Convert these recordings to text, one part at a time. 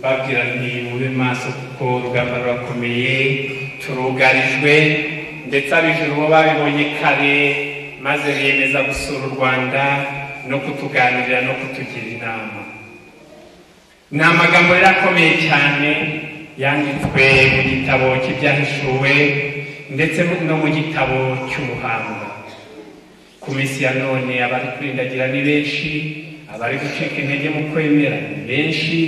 babwiraniye mube maso kuko urugamba rurakomeye turugarijwe ndetse ab'ijuru bo babibonye kare maze biyemeza gusura u rwanda no kutuganirira no kutugira inama ni amagambo rero akomeye cyane yanditswe mu gitabo cy'ibyahishuwe ndetse no mu gitabo cy'umuhanga ku minsi ya none abari kurindagira ni benshi abari gucika intege mu kwemera ni benshi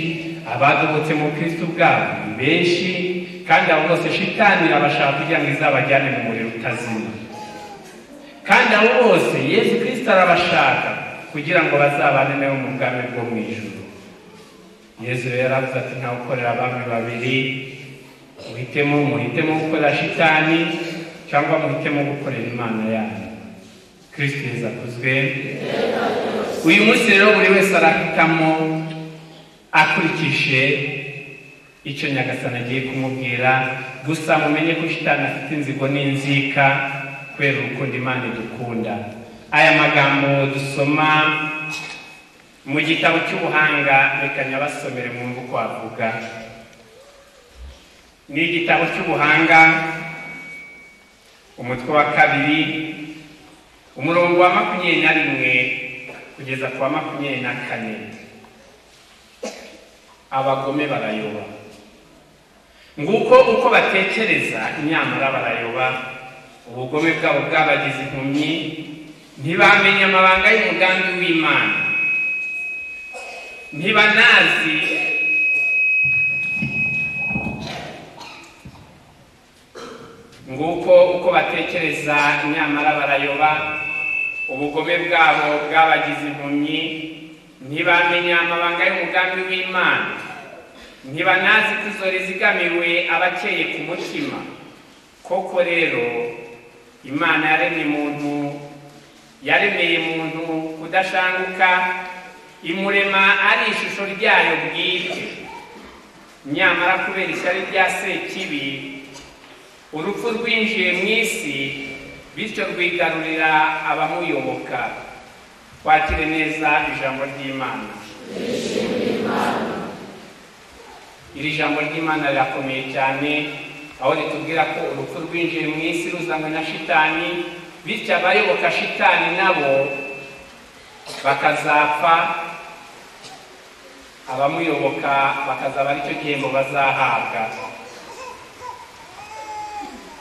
abadobotse mu kristo ubwabo ni benshi kandi abo bose shitani abashaka kugira ngo izabajyane mu muriro utazima kandi abo bose yesu kirisito arabashaka kugira ngo bazabane nawe mu bwami bwo mu ijoro yesu rero yaravuze ati ntawe ukorera abami babiri muhitemo muhitemo gukorera shitani cyangwa muhitemo gukorera imana yanyu kirisito yeza akuzwe uyu munsi rero buri wese arahitamo akurikije icyo nyagasani agiye kumubwira gusa mumenye ko shitani afite inzigo n'inzika kubera urukundo imana idukunda aya magambo dusoma mu gitabo cy'ubuhanga reka nyabasomere mwumve uko avuga ni igitabo cy'ubuhanga umutwe wa kabiri umurongo wa makumyabiri na rimwe kugeza ku wa makumyabiri na kane abagome barayoba nguko uko batekereza inyamara barayoba ubugome bwabo bwabagize impumyi ntibamenye amabanga y'umugambi w'imana ntibanazi nguko uko batekereza nyamara barayoba ubugome bwabo bwabagize impumyi ntibamenya amabanga y'umugambi w'imana ntibanazi ko izo rizigamiwe abakeye ku mutima koko rero imana yaremye muntu yaremeye muntu kudashanguka imurema ari ishusho ryayo bwite nyamara kubera ishyari rya sekibi urupfu rwinjiye mu isi bityo rwigarurira abamuyoboka twakire neza ijambo ry'imana iri jambo ry'imana rirakomeye cyane aho ritubwira ko urupfu rwinjiye mu isi ruzanywe na shitani bityo abayoboka shitani nabo bakazapfa abamuyoboka bakazaba aricyo gihembo bazahabwa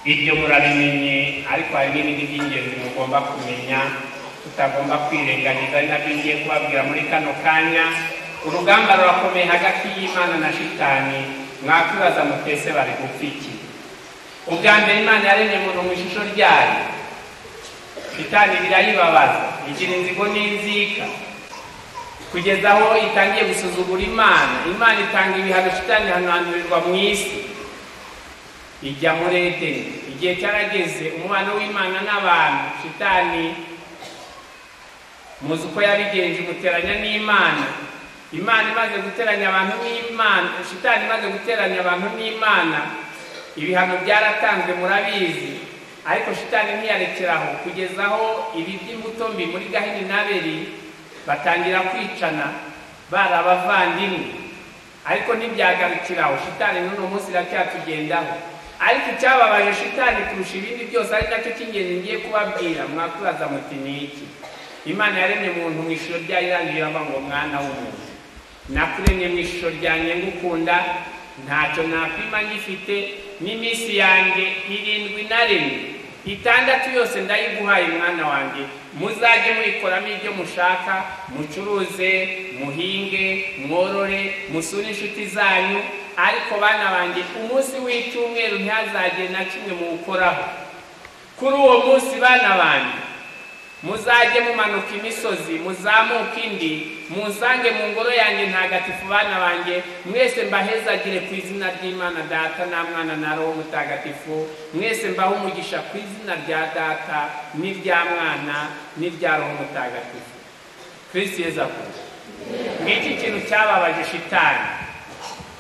iryo murabimenye ariko hari n'ibindi by'ingenzi mugomba kumenya tutagomba kwirengagiza ari nabyo ngiye kubabwira muri kano kanya urugamba rurakomeye hagati y'imana na shitani mwakwibaza mutese bari gupfa iki ubwa mbere imana yaremye umuntu mu ishusho ryayo shitani birayibabaza igira inzigo n'inzika kugeza aho itangiye gusuzugura imana imana itanga ibihano shitani hanandurirwa mu isi ijya muri edeni igihe cyarageze umubano w'imana n'abantu shitani muzi uko yabigenje umuteranya n'imana imana imaze guteranya abantu n'imana shitani imaze guteranya abantu n'imana ibihano byaratanzwe murabizi ariko shitani ntiyarekeraho kugeza aho ibi by'imbuto mbi muri gahini n'aberi batangira kwicana bari abavandimwe ariko ntibyagarukiraho shitani n'uno munsi iracyatugendaho ariko icyababaje shitani kurusha ibindi byose ari nacyo cy'ingenzi ngiye kubabwira mwakwibaza muti ni iki imana yaremye muntu mu ishusho ryayo irangiye ava ngo mwana w'umuntu nakuremye mu ishusho ryanjye ngukunda ntacyo nakwima ngifite n'iminsi yanjye irindwi na rimwe itandatu yose ndayiguhaye mwana wanjye muzajye muyikoramo ibyo mushaka mucuruze muhinge mworore musure inshuti zanyu ariko bana banjye umunsi w'icyumweru ntihazagire na kimwe muwukoraho kuri uwo munsi bana banjye muzajye mumanuka imisozi muzamuke indi musange mu ngoro yanjye ntagatifu bana banjye mwese mbahezagire ku izina ry'imana data nta mwana na roho mutagatifu mwese mbaho umugisha ku izina rya data n'irya mwana n'irya roho mutagatifu kirisi yeza kuza ngiki kintu cyababaje shitani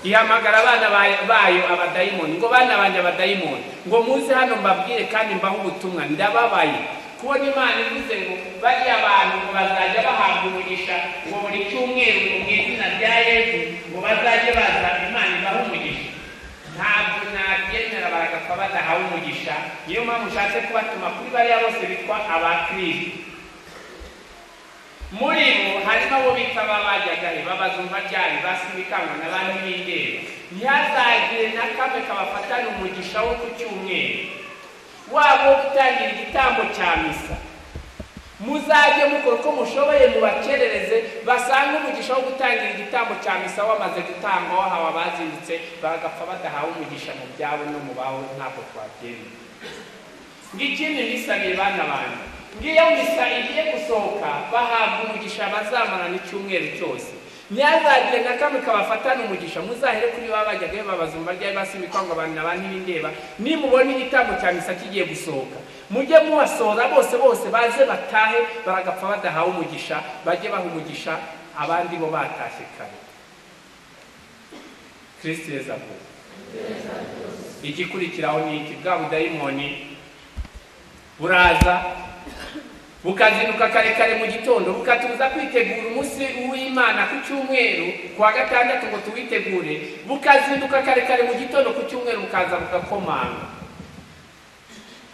ihamagara abana bayo abadayimoni ngo bana banjye abadayimoni ngo muze hano mbabwire kandi mbaho ubutumwa ndababaye kubona imana ivuze ngo bariya bantu ngo bazajya bahabwa umugisha ngo buri cyumweru mu izina rya yesu ngo bazajye baza bakaba badahawe umugisha niyo mpamvu ushatse kubatuma kuri bariya bose bitwa abakristo muri bo harimo abo bita babajyagahe babazumva ryari basibikangwa na bandi b'indeba ntihazagire na kamwe kabafatana umugisha wo ku cyumweru wabo wo gutangira igitambo cya misa muzajye mukora uko mushoboye mubakerereze basange umugisha wo gutangira igitambo cya misa wamaze gutangwa wahawe abazindutse bagapfa badahawe umugisha mu byabo no mu baho ntabwo twabyemera ngikindi nisabiye bana banjye ngiyo misa igiye gusohoka bahabwa umugisha bazamarana icyumweru cyose ntihazagire na kamwe kabafatana umugisha muzahere kuri ba bajyaga babazumva ryari basimikangwa abantu na ba ntibindeba nimubona igitambo cya misa kigiye gusohoka mujye mubasohora bose bose baze batahe baragapfa badahawe umugisha bajye baha umugisha abandi bo batashye kare kirisiti yezavuga igikurikiraho ni iki bwa budayimoni buraza bukazinduka kare kare mu gitondo bukatubuza kwitegura umunsi w'imana ku cyumweru ku wa gatandatu ngo tuwitegure bukazinduka kare kare mu gitondo ku cyumweru bukaza bugakomanga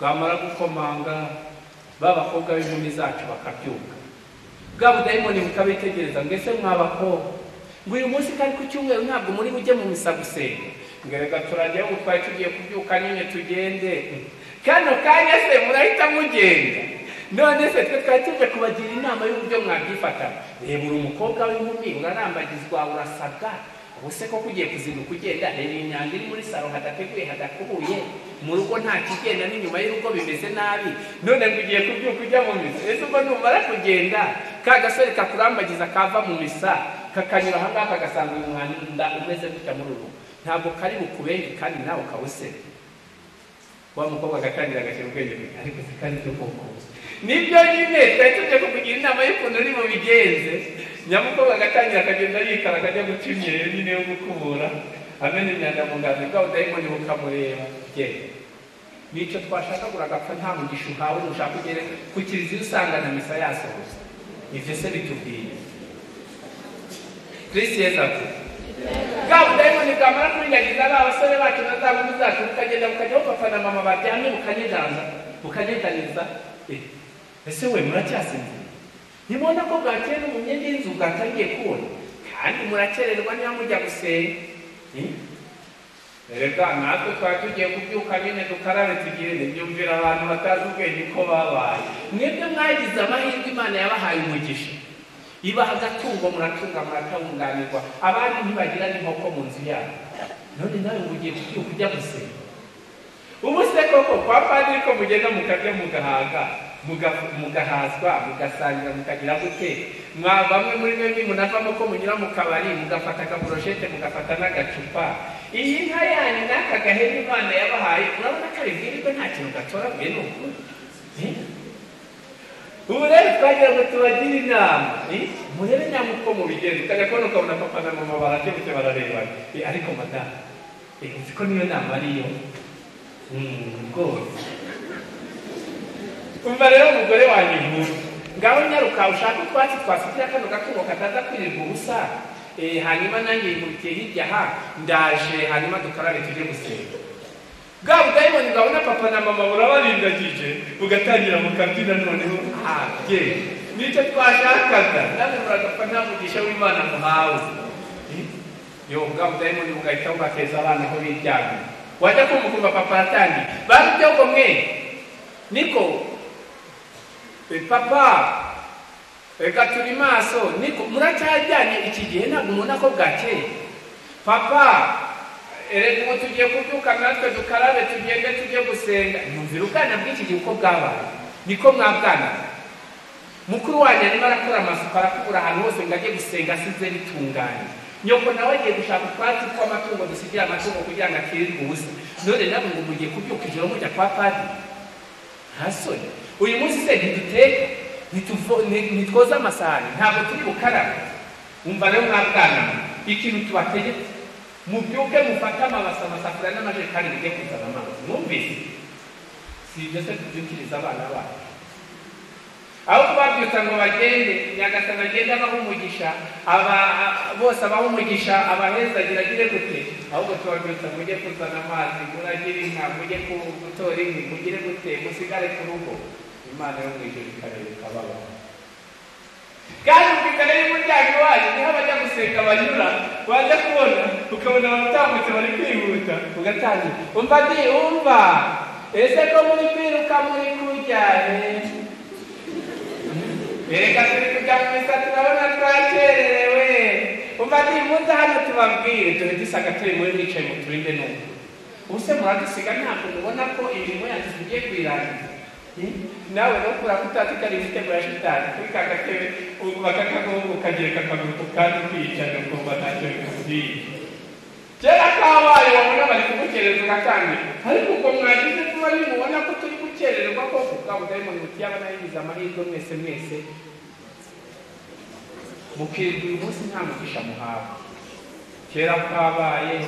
bwamara gukomanga ba bakobwa b'inkumi zacu bakabyuka bwa budayimoni bukabitegereza ngo ese mwa bakobwa ngo uyu munsi kari ku cyumweru ntabwo muri bujye mu misa gusenga ngo reka turajyaho ngo twari tugiye kubyuka nyine tugende kano kanya se murahita mugenda none se twe twari tuje kubagira inama y'uburyo mwabyifata reba uri umukobwa w'inkumi urarambagizwa urasabwa ubu se koko ugiye kuzinduka ugenda reba imyanda iri muri salo hadateguye hadakubuye mu rugo nta kigenda n'inyuma y'urugo bimeze nabi none ngo ugiye kubyuka ujya mu misa ese ubwo numara kugenda ka gasore kakurambagiza kava mu misa kakanyura aha ngaha kagasanga uyu mwanda umeze gutya muri ubu ntabwo kari bukubenge kandi nawe ukawusebe wa mukobwa agatangira agashyira ubwenge ariko se kandi cyo kukuza nibyo nyine twari tujya kukugira inama y'ukuntu uri bubigenze nyamukobwa agatangira akagenda yikara akajya guca imyeyo nyine yo gukubura amena imyanda mu ngazi bwa budayimoni bukamureba genda nicyo twashakagura agapfa nta mugisha uhawe ushaka ugere ku kiliziya usanga na misa yasohoza ibyo se bitubwiye kirisi yeza ati bwa budayimoni bwamara kurindagiza ba basore bacu na za nkumi zacu bukagenda bukajya bupfa na mama baryamye bukanyeganza bukanyeganyeza ese we muracyasinzira ntibona ko bwakeye no mu myenda y'inzu bwatangiye kubona kandi murakererwa niba mujya gusenga reka natwe twari tugiye kubyuka nyine dukarabe tugende byumvira abantu batazi ubwenge ko babaye mwebwe mwagize amahirwe imana yabahaye umugisha ibaha agatungo muratunga muratunganirwa abandi ntibagira n'inkoko mu nzu yabo none nawe ngo ugiye kubyuka ujya gusenga ubu se koko kwa padiri ko mugenda mukarya mugahaga mugahazwa mugasangira mukagira gute mwa bamwe muri mwe munavamo ko munyura mu kabari mugafata akaburoshete mugafata n'agacupa iyi nka yanyu n'aka gahera imana yabahaye urabona ko aribwirirwe nta kintu gatoraguye ni ukuri ubu rero twagira ngo tubagire inama murebe nyamwe uko mubigenza ukajya kubona ukabona papa na mama barajya gutya bararebana ariko madamu nzi ko niyo nama ariyo rwose umva rero umugore wanjye nkuru ngaho nyaruka ushaka utwatsi twasigira kano gatungo kataza kwirirwa ubusa hanyuma nanjye yihutiye hirya aha ndaje hanyuma dukarabe tujye gusenga bwa budayimoni urabona papa na mama burabarindagije ugatangira mu kabyina noneho habye nicyo twashakaga nawe muragapfa nta mugisha w'imana muhawe yo bwa budayimoni bugahita bubateza abana aho biryamye wajya kumukumva papa yatangiye babibyogo mwe niko papa reka turi maso niko muracyajyanye iki gihe ntabwo ubona ko bwakeye papa reka ubu tugiye kubyuka natwe dukarabe tugende tujye gusenga mwumvira ubwana bw'iki gihe uko bwabaye niko mwabwana mukuru wanjye arimo arakora amasuku arakubura ahantu hose ngo ajye gusenga asize bitunganye nyoko nawe agiye gushaka utwatsi tw'amatungo dusigira amatungo kugira ngo akirirwe ubusa none nabwo ngo mugiye kubyuka ijoro mujya kwa padiri ntasoni uyu munsi se ntiduteka ntitwoze amasahani ntabwo turi bukarabe wumva rero mwabwana ikintu tubategetse mubyuke mufate amabasa amasafuriya n'amajerekani mujye kuzana amazi mwumvise si ibyo se tubyukiriza abana bacu aho kubabyutsa ngo bagende nyagasana agende abaha umugisha aba bose abaha umugisha abaheza agira agire gute ahubwo tubabyutsa mujye kuzana amazi muragire inka mujye ku- gutora inkwi mugire gute musigare ku rugo imana yo mu ijoro ikareba ikababara kandi ukikana y'umuryango iwanyu niho abajya gusenga banyura wajya kubona ukabona baratambutse bari kwihuta ugatangira umva ndi umva ese ko muri kwiruka muri kurya eh? Erega turi kujya mu misa turabona twakererewe umva ndi muze hano tubabwire dore dusaga turi muri bicaye mu turinde n'ubu ubuse muradusiga ntabwo mubona ko imirimo yacu tugiye kuyirangiza Eh? nawe no kura kutatikariye igitego ya shitani kuri ka gatebe ubu bakakaguha ukagereka akaguru ku kandi ukiyicarira ukumva ntacyo bikubwiye kera kabaye wabona bari kugukereza ugatangira ariko ubwo mwagize kuba nimubona ko turi gukererwa koko ubwabo dayimoni muti yaba nayigize amahirwe mwese mwese mukirwa uyu munsi nta mugisha muhawe kera kabaye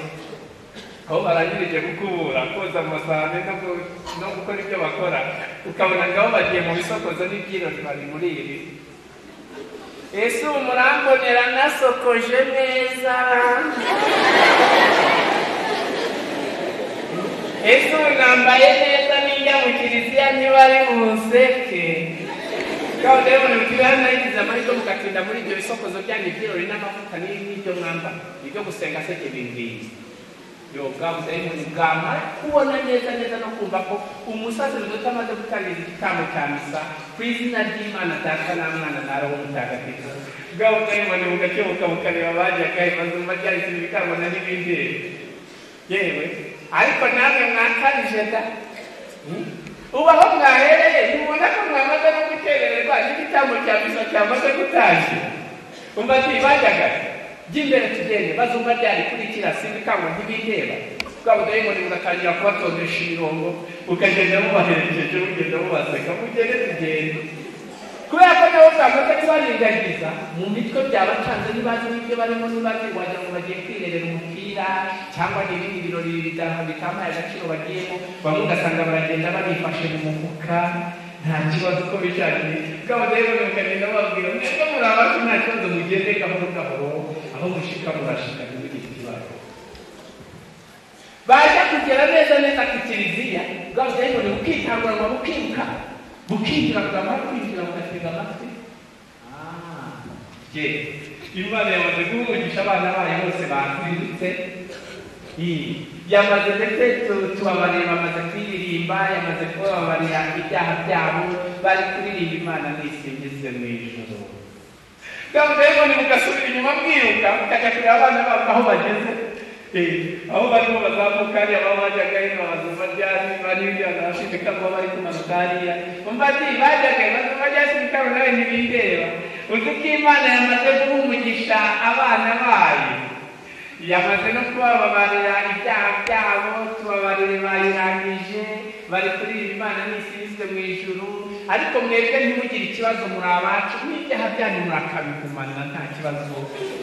aho barangirije gukubura koza amasahane no gu- no gukora ibyo bakora ukabona ngabo bagiye mu bisokozo n'ibyirori bari muri iri ese ubu murambonera nasokoje neza ese ubu nambaye neza n'ijya mu kiliziya niba ari bunseke kawe rero ni mutiriwe nayigize amahirwe mugatinda muri ibyo bisokozo byanyu byirori n'amavuta n'ibi n'ibyo mwambara ibyo gusenga se jye bimbwiye yobwabuze bwamara kubona neza neza no kumva ko umusazi muto amaze gutangiza igitambo cya misa ku izina ry'imana data na mwana na roho mutagatifu bwabo dayimoni bugakebuka bukareba abajyagaye maze umva ryahise ibitambo na n'ibindi yewe ariko namwe mwakarije da Hmm? ubu aho mwahereye ntubona ko mwamaze no gukerererwa n'igitambo cya misa cyamaze gutashya umva ntibajyaga by'imbere tugende bazumva ryari kurikira sindikangwa ntibindeba bwabo dayimoni bugatangira kubatondesha imirongo ukagenda mubaherekeje mugenda mubaseka mugende tugende kubera ko nabo bwamaze kubarindagiza mu mitwe byabacanze ntibazi n'ibyo barimo ntibazi wagira ngo bagiye kwirerera umupira cyangwa n'ibindi birori bida- bitampaye agaciro bagiyemo bamwe ugasanga baragenda banifashe mu mufuka nta kibazo uko bishakiye bwabo rero mukagenda bababwira mwebwe muri abacu nta kibazo mugende gahoro gahoro aho mushika murashika ntibugire ikibazo baje kugera neza neza ku kiliziya bwabo dayimoni bukitangurwa bukiruka bukinjira bwamara kwinjira bugatega amatwi Ah, je imana yamaze guhumugisha abana bayo bose bazindutse Hmm. yamaze ndetse tu- tubabarira bamaze kwiyirimba yamaze kubabarira ibyaha byabo bari kuririmba imana nisingize mu ijoro kandi rero ni mugasubira inyuma mwiruka mukajya kureba abana babo aho bageze Eh, aho barimo bazamuka hariya baba bajyaga hino bazumva ryari baribya nabashidika kuba bari kumanuka hariya umva ati bajyaga bazumva ryasindikabo nawe ntibindeba uzi ko imana yamaze guhumugisha abana bayo yamaze no kubababarira ibyaha byabo tubabarire bayirangije bari kuririmba imana nisizwe mu ijuru ariko mwebwe ntimugire ikibazo muri abacu n'ibyaha byanyu murakabigumana nta kibazo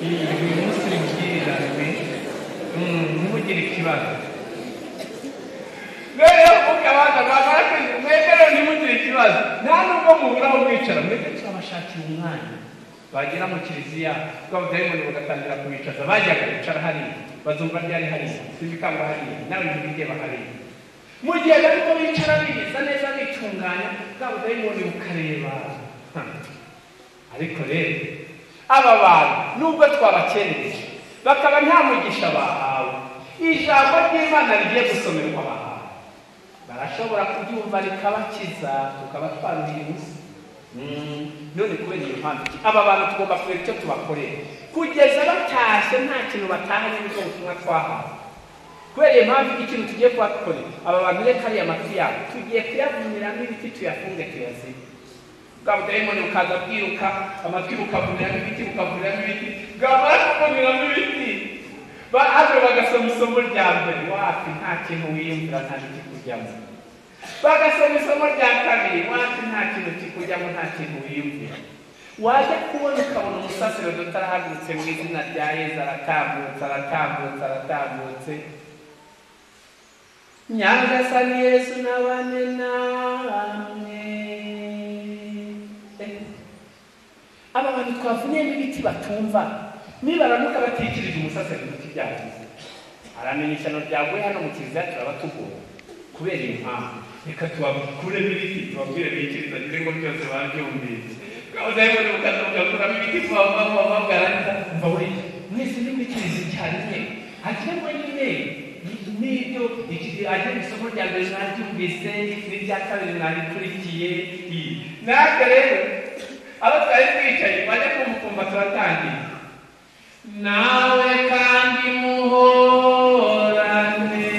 iyi munsi mubwirirane Mm, ntimugire ikibazo rero ukabanza bamara kwinjira mwebwe rero ntimugire ikibazo nta nubwo mubura aho mwicara mwebwe turabashakira umwanya bagera mu kiliziya bw'abadayimoni bagatangira kubicaza bajyaga bicara hariya bazumva ryari hariya sindikangwa hariya nawe ntibindeba hariya mu gihe bariko bicara bigeza neza bitunganya bw'abadayimoni bukareba Ha. ariko rero aba bantu nubwo twabakerereje bakaba nta mugisha bahawe ijambo ry'imana rigiye gusomerwa bahawe barashobora kubyumva rikabakiza tukabatwarira ibusa Mm, none kubera iyo mpamvu iki aba bantu tugomba kureba icyo tubakorera kugeza batashye nta kintu batahanye n'ibyo butumwa twahawe kubera iyo mpamvu ikintu tugiye kubakorera aba bantu reka ariya matwi yabo tugiye kuyavumiramo ibiti tuyafunge tuyazibe bwa budayimoni bukaza bwiruka amatwi bukavumiramo ibiti bukavumiramo ibiti bwamara kuvumiramo ibiti ba- hano bagasoma isomo rya mbere wapi nta kintu wiyumvira nta n'ikikujyamo bagasoma isomo rya kabiri wapi nta kintu kikujyamo nta kintu wiyumvira wajya kubona ukabona umusasiro utarahagurutse mu izina rya yezu aratambutse aratambutse aratambutse nyagasani yesu nabane namwe Eh, aba bantu twavuniyemo ibiti batumva nibaramuka batikirije umusaseredoti byagize aramenye ishyano ryaguye hano mu kiliziya turaba tugomba kubera impamvu reka tubakuremo ibiti tubabwire bikiriza ngira ngo byose babyumviye kabuza yewe n'ubukaza bugakuramo ibiti tubavamo bagaragaza mva buriya mwese ni kwikiriza icyarimwe ajyamo nyine n'ibyo ajya mu isomo rya mbere mwaryumvise n'irya kabiri mwarikurikiye natwe rero abo twari twicaye bajya kumukumva turatangira nawe kandi muhorane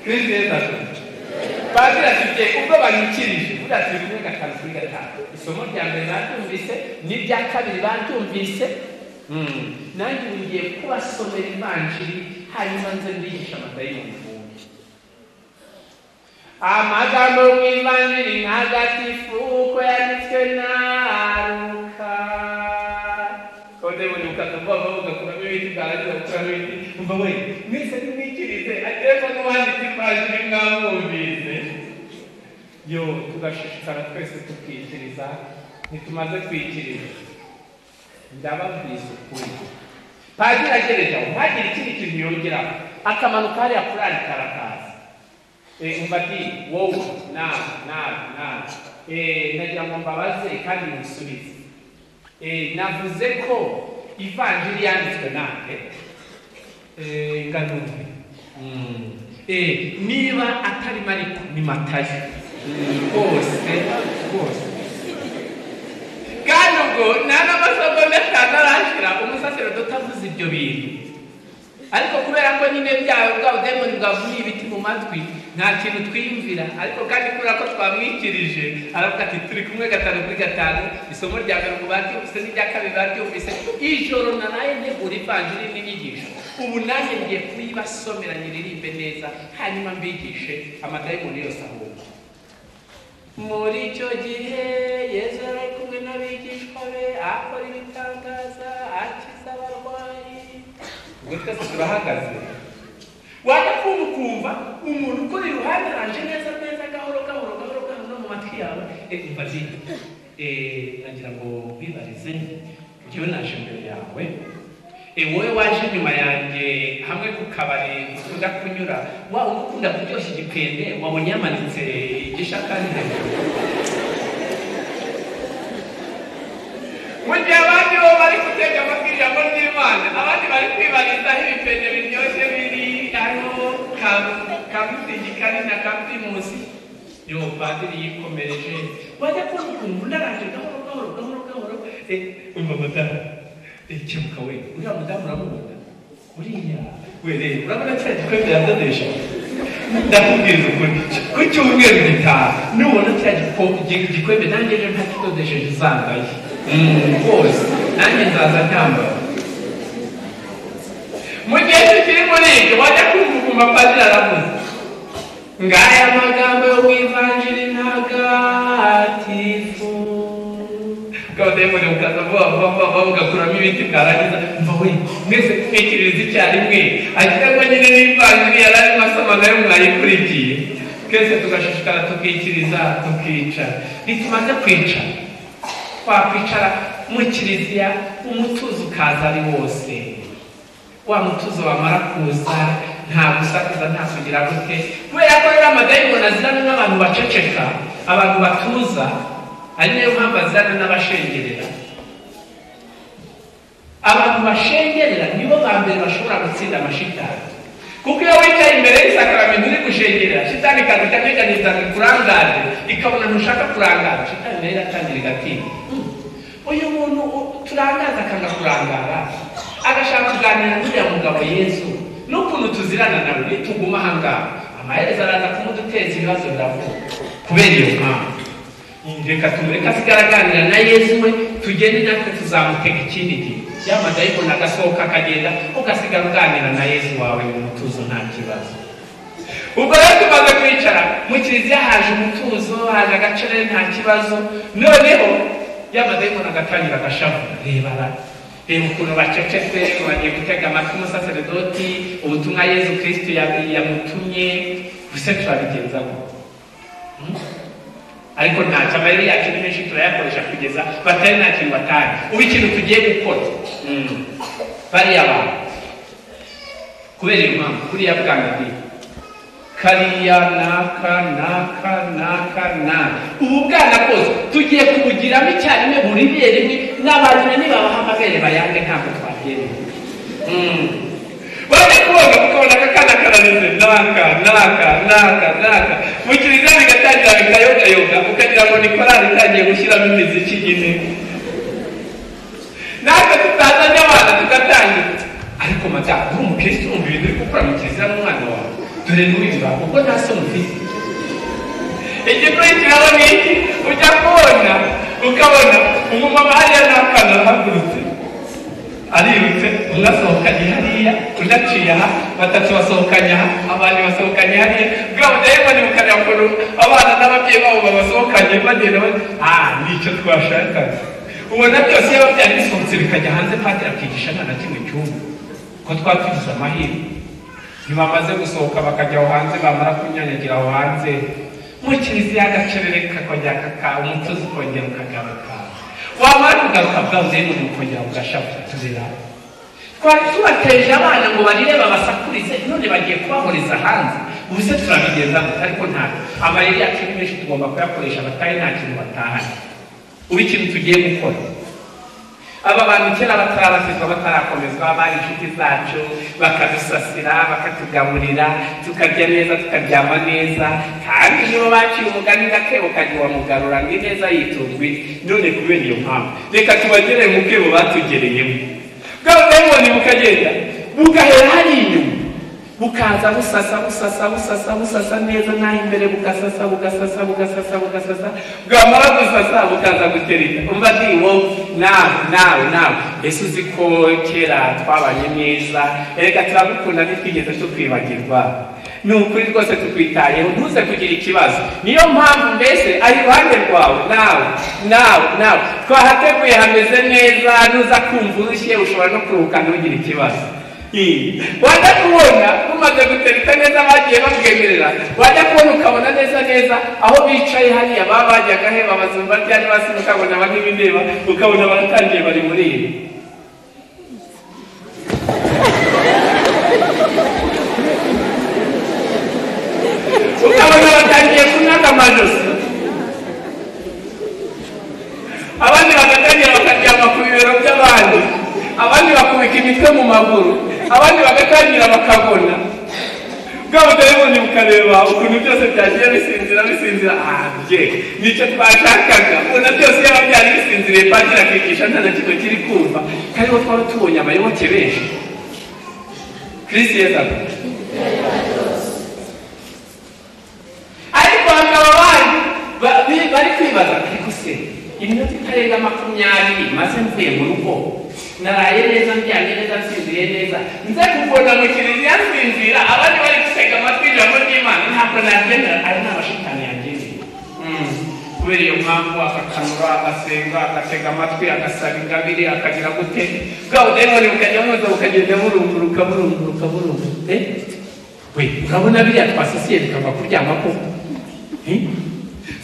kristo yesu ati padiri afite ubwo banyikirije buriya turi kumwe gatanu kuri gatanu isomo rya mbere baryumvise n'irya kabiri baryumvise nanjye ubu ngiye kubasomera ivanjiri hanyuma nze mbigisha amadayimoni ubundi amagambo mu ivanjiri ntagatifu uko yanditswe na ruka kodayimoni bukatubwa bavuga kuramo ibiti bwarangiza gukuramo ibiti umva we mwese nimwikirize agereko n'uwanditse ivanjiri mwamwumvise yo tugashishikara twese tukikiriza ntitumaze kwikiriza ndababwiza ukuri padiri agereje aho ntagire ikindi kintu yongeraho akamanuka hariya kuri arikarakazi umva ati wowe nawe nawe nawe Eh, nagira ngo mbabaze kandi musubize Eh, navuze ko ivanjiri yanditswe nanjye Eh, nganumve Mm. Eh, niba atari mariko ni matayo Mm, rwose rwose kandi ubwo nta n'amasomo atanu arashyira umusaserodoti utavuze ibyo bintu ariko kubera ko nyine byawe bwa budayimoni bwavuye ibiti mu matwi nta kintu twiyumvira ariko kandi kubera ko twamwikirije aravuga ati turi kumwe gatanu kuri gatanu isomo rya mbere mu baryumvise n'irya kabiri baryumvise ijoro naraye ntegura ivanjiri n'inyigisho ubu nanjye ngiye kuyibasomera nyiririmbe neza hanyuma mbigishe amadayimoni yose ahubwo muri icyo gihe yezu yari ari kumwe n'abigishwa be akora ibitangaza akiza abarwayi ubwo twese turahagaze wajya kumva ukumva umuntu ukuri iruhande ranje neza neza gahoro gahoro gahoro gahoro no mu matwi yawe eh, umva zino nagira ngo bibarize njyewe naje imbere yawe Eh, wowe waje inyuma yanjye hamwe ku kabari ukunda kunyura wa uba ukunda kuryoshya igipende wabonye yamanitse igishakari hejuru mu gihe abandi bo bari gutega amatwi ijambo ry'imana abandi bari kwibarizaho ibipende biryoshye biri hariho kamutigi kari na kamutimusi yo padiri yikomereje wajya kubona ukuntu ndaranje gahoro gahoro gahoro gahoro Eh, umva madamu Eh, kebuka we uriya mudamu uramubona uriya we reba urabona cya gikombe yadodeje ndakubwiriza ukuri ku cyumweru gitaha nubona cya giko- gi- gikombe nanjye ejo ntakidodesheje uzambaye Mm, rwose nanjye nzaza nyambaye mu gihe kikiri muri ibyo wajya kumva ukumva padiri aravuze ngaya amagambo yo wivanjiri ntagatifu kabadayimoni bukaza vuba vuba vuba vuba bugakuramo ibiti bwarangiza mva we mwese kumwikiririza icyarimwe agira ngo nyine n'ivanjiri yari arimo asoma nayo mwayikurikiye twese tugashishikara tukikiriza tukicara ntitumaze kwicara twakwicara mu kiliziya umutuzo ukaza ari wose wa mutuzo wamara kuza nta gusakuza nta kugira gute kubera ko rero amadayimoni azirana n'abantu baceceka abantu batuza ari nayo mpamvu azirana n'abashengerera abantu bashengerera nibo ba mbere bashobora gutsinda amashitani kuko iyo wicaye imbere y'isakaramento uri gushengerera shitani ikaza ikanyeganyeza ngo ikurangaze ikabona ntushaka kurangara shitani nayo iratangira igatinya uyu muntu u- turangaza akanga kurangara agashaka kuganira n'uriya mugabo yesu n'ukuntu tuzirana nawe nituguma ahangaha amaherezo araza kumuduteza ibibazo biravuga kubera iyo mpamvu reka tumureke asigare aganira na yesu we tugende natwe tuzamutega ikindi gihe yamadayimoni agasohoka akagenda ugasigara uganira na yesu wawe mu mutuzo nta kibazo ubwo rero tumaze kwicara mu kiliziya haje umutuzo haje agacere nta kibazo noneho yamadayimoni agatangira agashavu reba ra reba ukuntu bacecetse bagiye gutega amatwi umusaseredoti ubutumwa yezu kristo ya- yamutumye buse turabigenza gute ariko nta amayeri yacu ni menshi turayakoresha kugeza batari nta kintu batari ubu ikintu tugiye gukora Mm. bariya bantu kubera iyo mpamvu kuriya bwana bwiza kariya naka naka naka naka ubu bwana bwose tugiye kubugiramo icyarimwe buri bere rimwe n'abantu nibabaha amabere bayange ntabwo twabyemeye Mm. Wale kuoga mkaona kakana karaneze naka naka naka naka mukirinda bigatangira bikayoga yoga ukagira ngo ni korali itangiye gushyiramo imiziki ine natwe tutazanye abana tugatangira ariko madamu uri umukristo wumva ibintu uri gukora mu kiliziya n'umwana wawe dore ntubiva kuko nta soni ufite igikurikiraho ni iki ujya kubona ukabona umumama hariya n'akana arahagurutse aributse umwe asohokanye hariya undi aciye aha batatu basohokanye aha abandi basohokanye hariya bwa budaya bane bukarira ukuntu abana n'ababyeyi babo babasohokanye bagenda bati ah nicyo twashakaga ubona byose iyo byari bisohotse bikajya hanze padiri akigisha nta na kimwe cyumva ko twatugize amahirwe ntibamaze gusohoka bakajya aho hanze bamara kunyanyagira aho hanze mu kiliziya agacerere kakongera kakaba umutuzo ukongera ukagaruka wamara kugaruka bwabuze n'umuntu kongera ugashavu tuzira twari tubateje abana ngo barire babasakurize none bagiye kubahuriza hanze ubu se turabigenza gute ariko nta amayeri yacu ni menshi tugomba kuyakoresha batari nta kintu batahana ubu ikintu tugiye gukora aba bantu kera batararasizwa batarakomezwa bari inshuti zacu bakadusasira bakatugaburira tukarya neza tukaryama neza kandi nibo baciye umugani gakebo kajya wamugarura ngo ineza yitunguye none kubera iyo mpamvu reka tubagerere mu bwebo batugereyemo bwabo bwabibonye bukagenda bugahera hari inyuma bukaza busasa busasa busasa busasa neza naho imbere bugasasa bugasasa bugasasa bugasasa bwamara gusasa bukaza gutereta umva ni wowe nawe nawe nawe ese uzi ko kera twabanye neza reka turagukunda ntitwigeze tukwibagirwa ni ukuri rwose tukwitayeho ntuze kugira ikibazo niyo mpamvu mbese ari iruhande rwawe nawe nawe nawe twahateguye hameze neza nuza kumva urushye ushobora no kuruhuka ntugire ikibazo wajya kubona bumaze gutereta neza bagiye babwemerera wajya kubona ukabona neza neza aho bicaye hariya baba bajyaga he babazumva ryari basi ukabona bamwe bindeba ukabona baratangiye bari muri ibi ukabona batangiye kunaga amajosi abandi bagatangira bakaryama ku bibero by'abandi abandi bakubika imitwe mu maguru abandi bagatangira bakabona bwa budayimoni bukareba ukuntu byose byagiye bisinzira bisinzira ahanje nicyo twashakaga ubona byose yaba byari bisinziriye padiri akigisha nta na kimwe kiri kumva kariho twaba tubonye abayoboke benshi kirisi yezaga ariko hakaba abandi ba- bi- bari kwibaza ariko se iminota itarenga makumyabiri maze mvuye mu rugo naraye neza ndyamye neza nsinziriye neza nze kuvuna mu kiliziya nsinzira abandi bari gusega amatwi ijambo ry'imana ntabwo nabyemera ari n'abashitani yageneye kubera iyo mpamvu akakanura agasenga agatega amatwi agasaba ingabire akagira gute bwa budayimoni bukajya mwoza bukagenda burunguruka burunguruka burunguruka Eh? we urabona biriya twasisiye bikava kuryama koko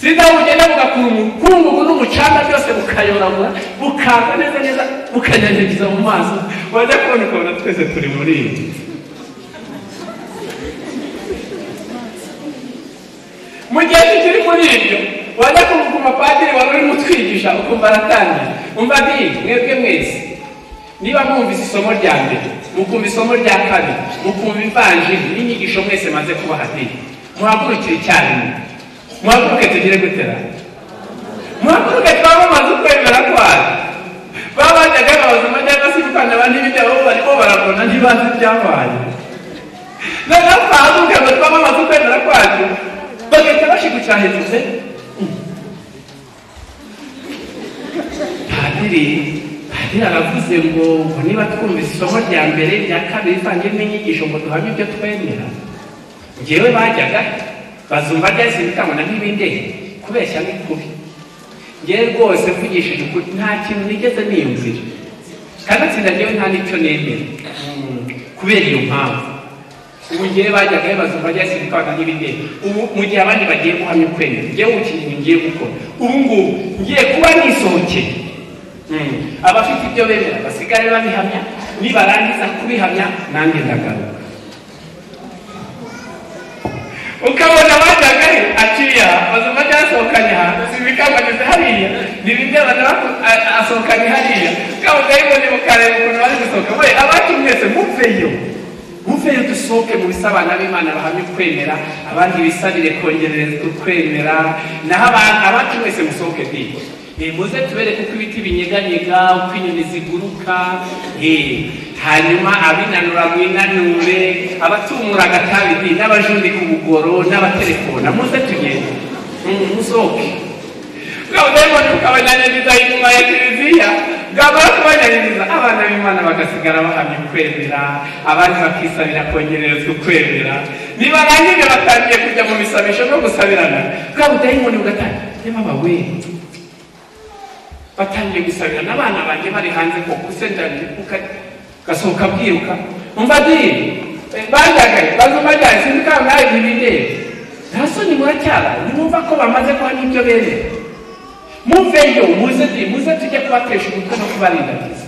sinzi aho bugenda bugakura umukungugu n'umucanga byose bukayoragura bukaza neza neza bukanyanyagiza mu maso wajya kubona ukabona twese turi muri iyi mu gihe kikiri muri ibyo wajya kuvuga umupadiri wari urimo utwigisha ukumva aratangira umva nti mwebwe mwese niba mwumvise isomo rya mbere mukumva isomo rya kabiri mukumva ivanjiri n'inyigisho mwese maze kubaha nti muhagurukire icyarimwe muhaguruke tugire gutera muhaguruke twamumaze ukwemera kwayo baba bajyaga babazima cyangwa se ibitanda abandi b'ibyabo barimo barabona ntibazi ibyabaye noneho twahaguruke ngo twamamaze ukwemera kwacu bagahita bashigucahirize padiri padiri aravuze ngo ngo niba twumvise isomo rya mbere rya kabiri ivange n'inyigisho ngo duhamye ibyo twemera ngewe bajyaga bazumva ryahise bikabona nk'ibindege kubeshya ni kubi ngewe rwose mvugishije ukuri nta kintu nigeze niyumvira kandi atsinda ngewe nta n'icyo nemera kubera iyo mpamvu ubu ngewe bajyaga bibaza ngo bajya sirikana n'ibindi ubu mu gihe abandi bagiye guhamya ukwemera ngewe ubu kintu ngiye gukora ubu ngubu ngiye kuba nisohokeye Mm. abafite ibyo bemera basigare babihamya nibarangiza kubihamya nanjye ndagaruka ukabona bajyaga he akiriya bazima byasohokanye ahantu si ibikangageze hariya ni bimwe abantu bako- a- asohokanye hariya ukabona yibonye mukareba ukuntu bari gusohoka we abacu mwese muveyo muveyo dusohoke mu bisabana b'imana bahamye kwemera abandi bisabire kongererezwa kwemera naho aba- abacu mwese musohoke dini Eh, muze tubereke uko ibiti binyeganyega uko inyoni ziguruka eh, hanyuma abinanura mwinanure abatumura agatabi di, n'abajundika ubugoro n'abaterekona muze tugende Mm, musohoke bwabona ukabanyanyiriza inyuma ya kiliziya bwamara kubanyanyiriza abana b'imana bagasigara bahamye kwemera abandi bakisabira kongererezwa kwemera nibarangije batangiye kujya mu bisabisho no gusabirana bwa budayimoni bugatangira yamama we batangiye gusabira n'abana banjye bari hanze ko kusendanire gasohoka bwiruka umva dini bajyagaye bazuma ryari sindikangare ntibindebe nta soni muracyara nimumva ko bamaze kuba n'ibyo bemera muveyo muze dini muze tujye kubatesha umutwe no kubarindagiza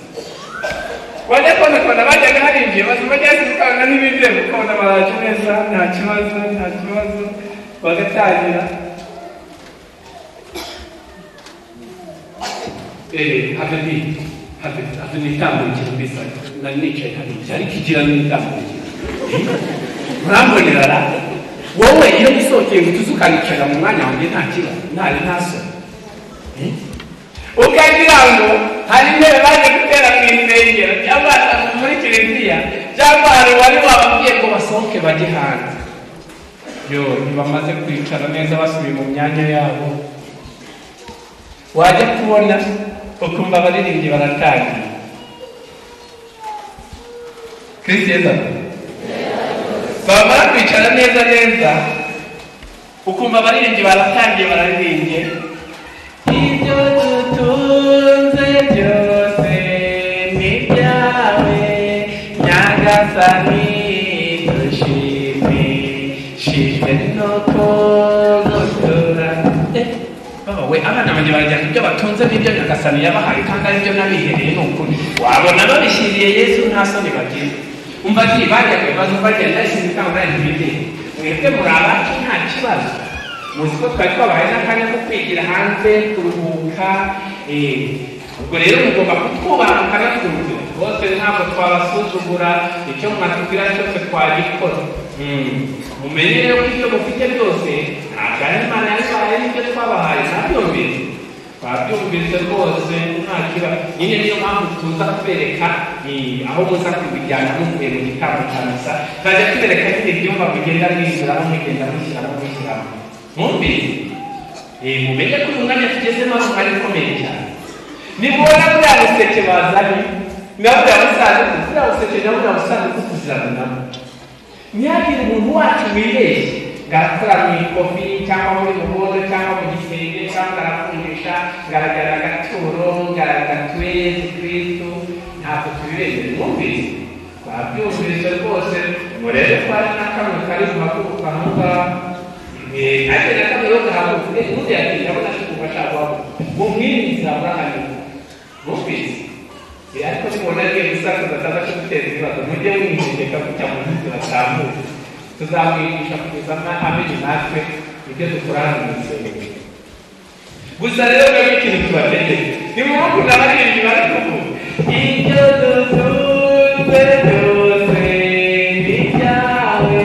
wajya kubona kubona bajyaga harinjiye bazuma ryari sindikanga ntibindebe ukabona baraje neza nta kibazo nta kibazo bagatangira eh, hata ni hata hata ni tambo kabisa na niche hadi yari kijira ni tambo murambonera la wowe iyo gisokeye gutuzukanikira mu mwanya wanjye nta kibazo ntari ntaso Eh? ukagira ngo hari intebe baje gutera mu insengero cyangwa ahantu muri kiliziya cyangwa hari wari wababwiye ngo basohoke bajye hanze yo ntibamaze kwicara neza basubiye mu myanya yabo wajya kubona ukumva abaririmbyi baratangira kristo yeza bamara kwicara neza neza ukumva abaririmbyi baratangiye bararirimbye ibyo dutunze byose ni ibyawe nyagasani dushimishijwe nuko gutura Eh, baba we abana banjye barajyana ibyo batunze n'ibyo nyagasani yabahaye kandi ari byo nabihereye ni ukuri wabona babishyiriye yesu nta soni bagira umva ati bajya ku bibazo bagenda yashyize ikamba ntibide mwebwe muri abacu nta kibazo muzi ko twari twabahaye n'akanya ko kwigira hanze kuruhuka eh, ubwo rero mugomba kutwubaha mukanatwumvira bose ntabwo twabasuzugura icyo mwanatubwira cyose twagikora Mm. mumenye rero ko ibyo mufite byose ntabwo ari imana yabibahaye n'ibyo twabahaye ntabyumvise babyumvise rwose nta kibazo nyine niyo mpamvu tuza kubereka eh, aho muza kubijyana muvuye mu gitambo cya misa tukajya tubereka nyine ibyumba mugenda mwinjiramo mugenda mushyiramo mushyiramo mwumvise Eh, mumenye ko uyu mwanya tugezemo ari umwanya ukomeye cyane nimubona buriya buseke bazanye na buriya busanduku buriya buseke na buriya busanduku tuziranamo ntihagire umuntu wacu wibeshye ngo arakora mu ikofi cyangwa muri muhondo cyangwa mu gisenge cyangwa arakundisha ngaragara agaturo ngaragatuye yesu kristo ntabwo tubibeshye mwumvise twabyumvise rwose murebe ko ari n'akamwe kari guhaguruka aho ngaho Eh, ariko na kama yote hapo eh mmoja akija ona sikupata hapo muumini za Abrahamu mupi ya hapo ni mwanake msaka za tata kumtendea kwa mmoja huyu ni kika cha mwanzo wa tamu tuzamuisha kutazama ameni nafe ndio tukurana na msemo gusa rero nabyo ikintu tubatege ni mu maboko n'abaririmbyi bari kuvuga ibyo dutunze byose ni ibyawe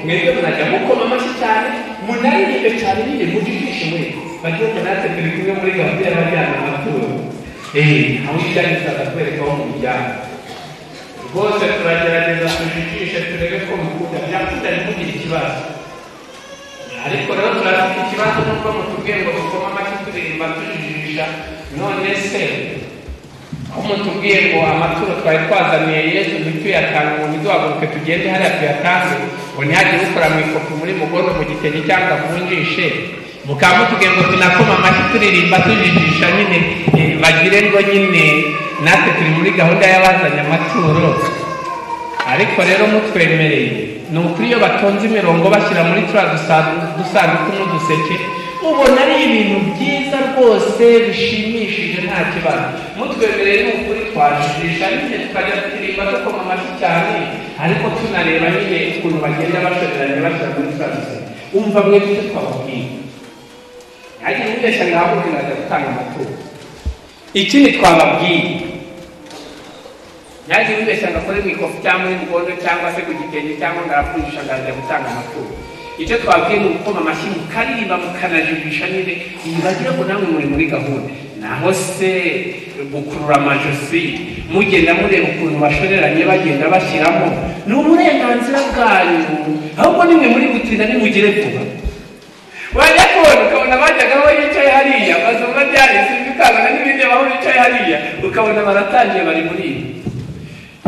mwebwe munajya mukoma amashyi cyane munaririmbe cyane nyine mujijishimwe bagiye ngo natwe turi kumwe muri gahunda y'abajyana amaturo eee aho ibyangizaga kwereka aho mu muryango rwose turagerageza tujijishe turebe ko mukunda byakunda ntimugire ikibazo ariko rero turafite ikibazo nuko mutubwiye ngo dukoma amashyi turirimba tujijisha none se aho mutubwiye ngo amaturo twari twazaniye yesu ntituyatanga ngo ntiduhaguruke tugende hariya tuyatange ngo ntihagire ukora mu ikofi muri mugondo mu gitenge cyangwa avunjishe mukaba mutubwiye ngo tunakoma amashyi turirimba tujijisha nyine eh, bagire ngo nyine natwe turi muri gahunda y'abazanye amaturo ariko rero mutwemereye ni ukuri iyo batonze imirongo bashyira muri turiya dusa- dusanduku n'uduseke ubona ari ibintu byiza rwose bishimishije nta kibazo mutwemerere ni ukuri twajijisha nyine tukajya turirimba dukoma amashyi cyane ariko tunareba nyine ukuntu bagenda bashoreranya bashyira muri turiya duseke umva mwe duce twababwira ariko umubeshya ntabwo ajya gutanga amaturo ikindi twababwiye yaje yibeshya ngo akore mu ikofi cyangwa muri mugondo cyangwa se ku gitenge cyangwa ngo arapfundisha ngo arajya gutanga amaturo icyo twabwiye ni ugukoma amashyi mukaririmba mukanajijisha nyine mubagire ko namwe muri muri gahunda naho se gukurura amajosi mugenda mureba ukuntu bashoreranye bagenda bashyiramo ni uburenganzira bwanyu ahubwo nimwe muri gutinda nimugire vuba wajya kubona ukabona bajyaga aho bicaye hariya bazumva byahise bikazana n'ibindi aho bicaye hariya ukabona baratangiye bari muri ibi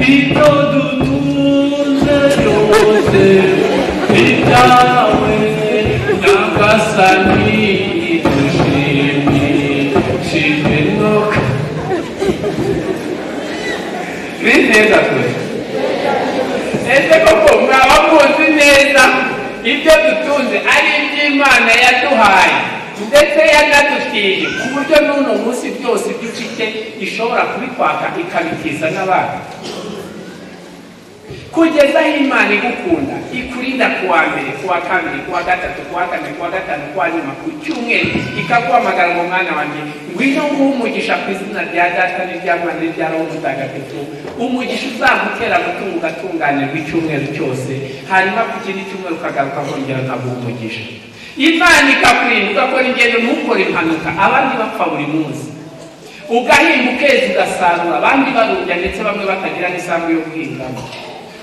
icyo dutunze rwose bitawe n'agasani dushimishijwe no ni neza twese ese koko mwaba muzi neza ibyo dutunze ari iby'imana yaduhaye ndetse yanaduteye ku buryo n'uno munsi byose ibyo ufite ishobora kubikwaka ikabitiza n'abandi kugeza aho imana igukunda ikurinda ku wa mbere ku wa kabiri ku wa gatatu ku wa kane ku wa gatanu ku wa nyuma ku cyumweru ikaguhamagara ngo mwana wanjye ngwino nguhe umugisha ku izina rya data n'irya mwana n'irya roho mutagatifu umugisha uzagutera gutunga ugatunganirwa icyumweru cyose hanyuma ku kindi cyumweru ukagaruka kongera ukaguha umugisha imana ikakurinda ugakora ingendo ntukore impanuka abandi bapfa buri munsi ugahinga ukeza ugasarura abandi barurya ndetse bamwe batagira n'isambu yo guhingamo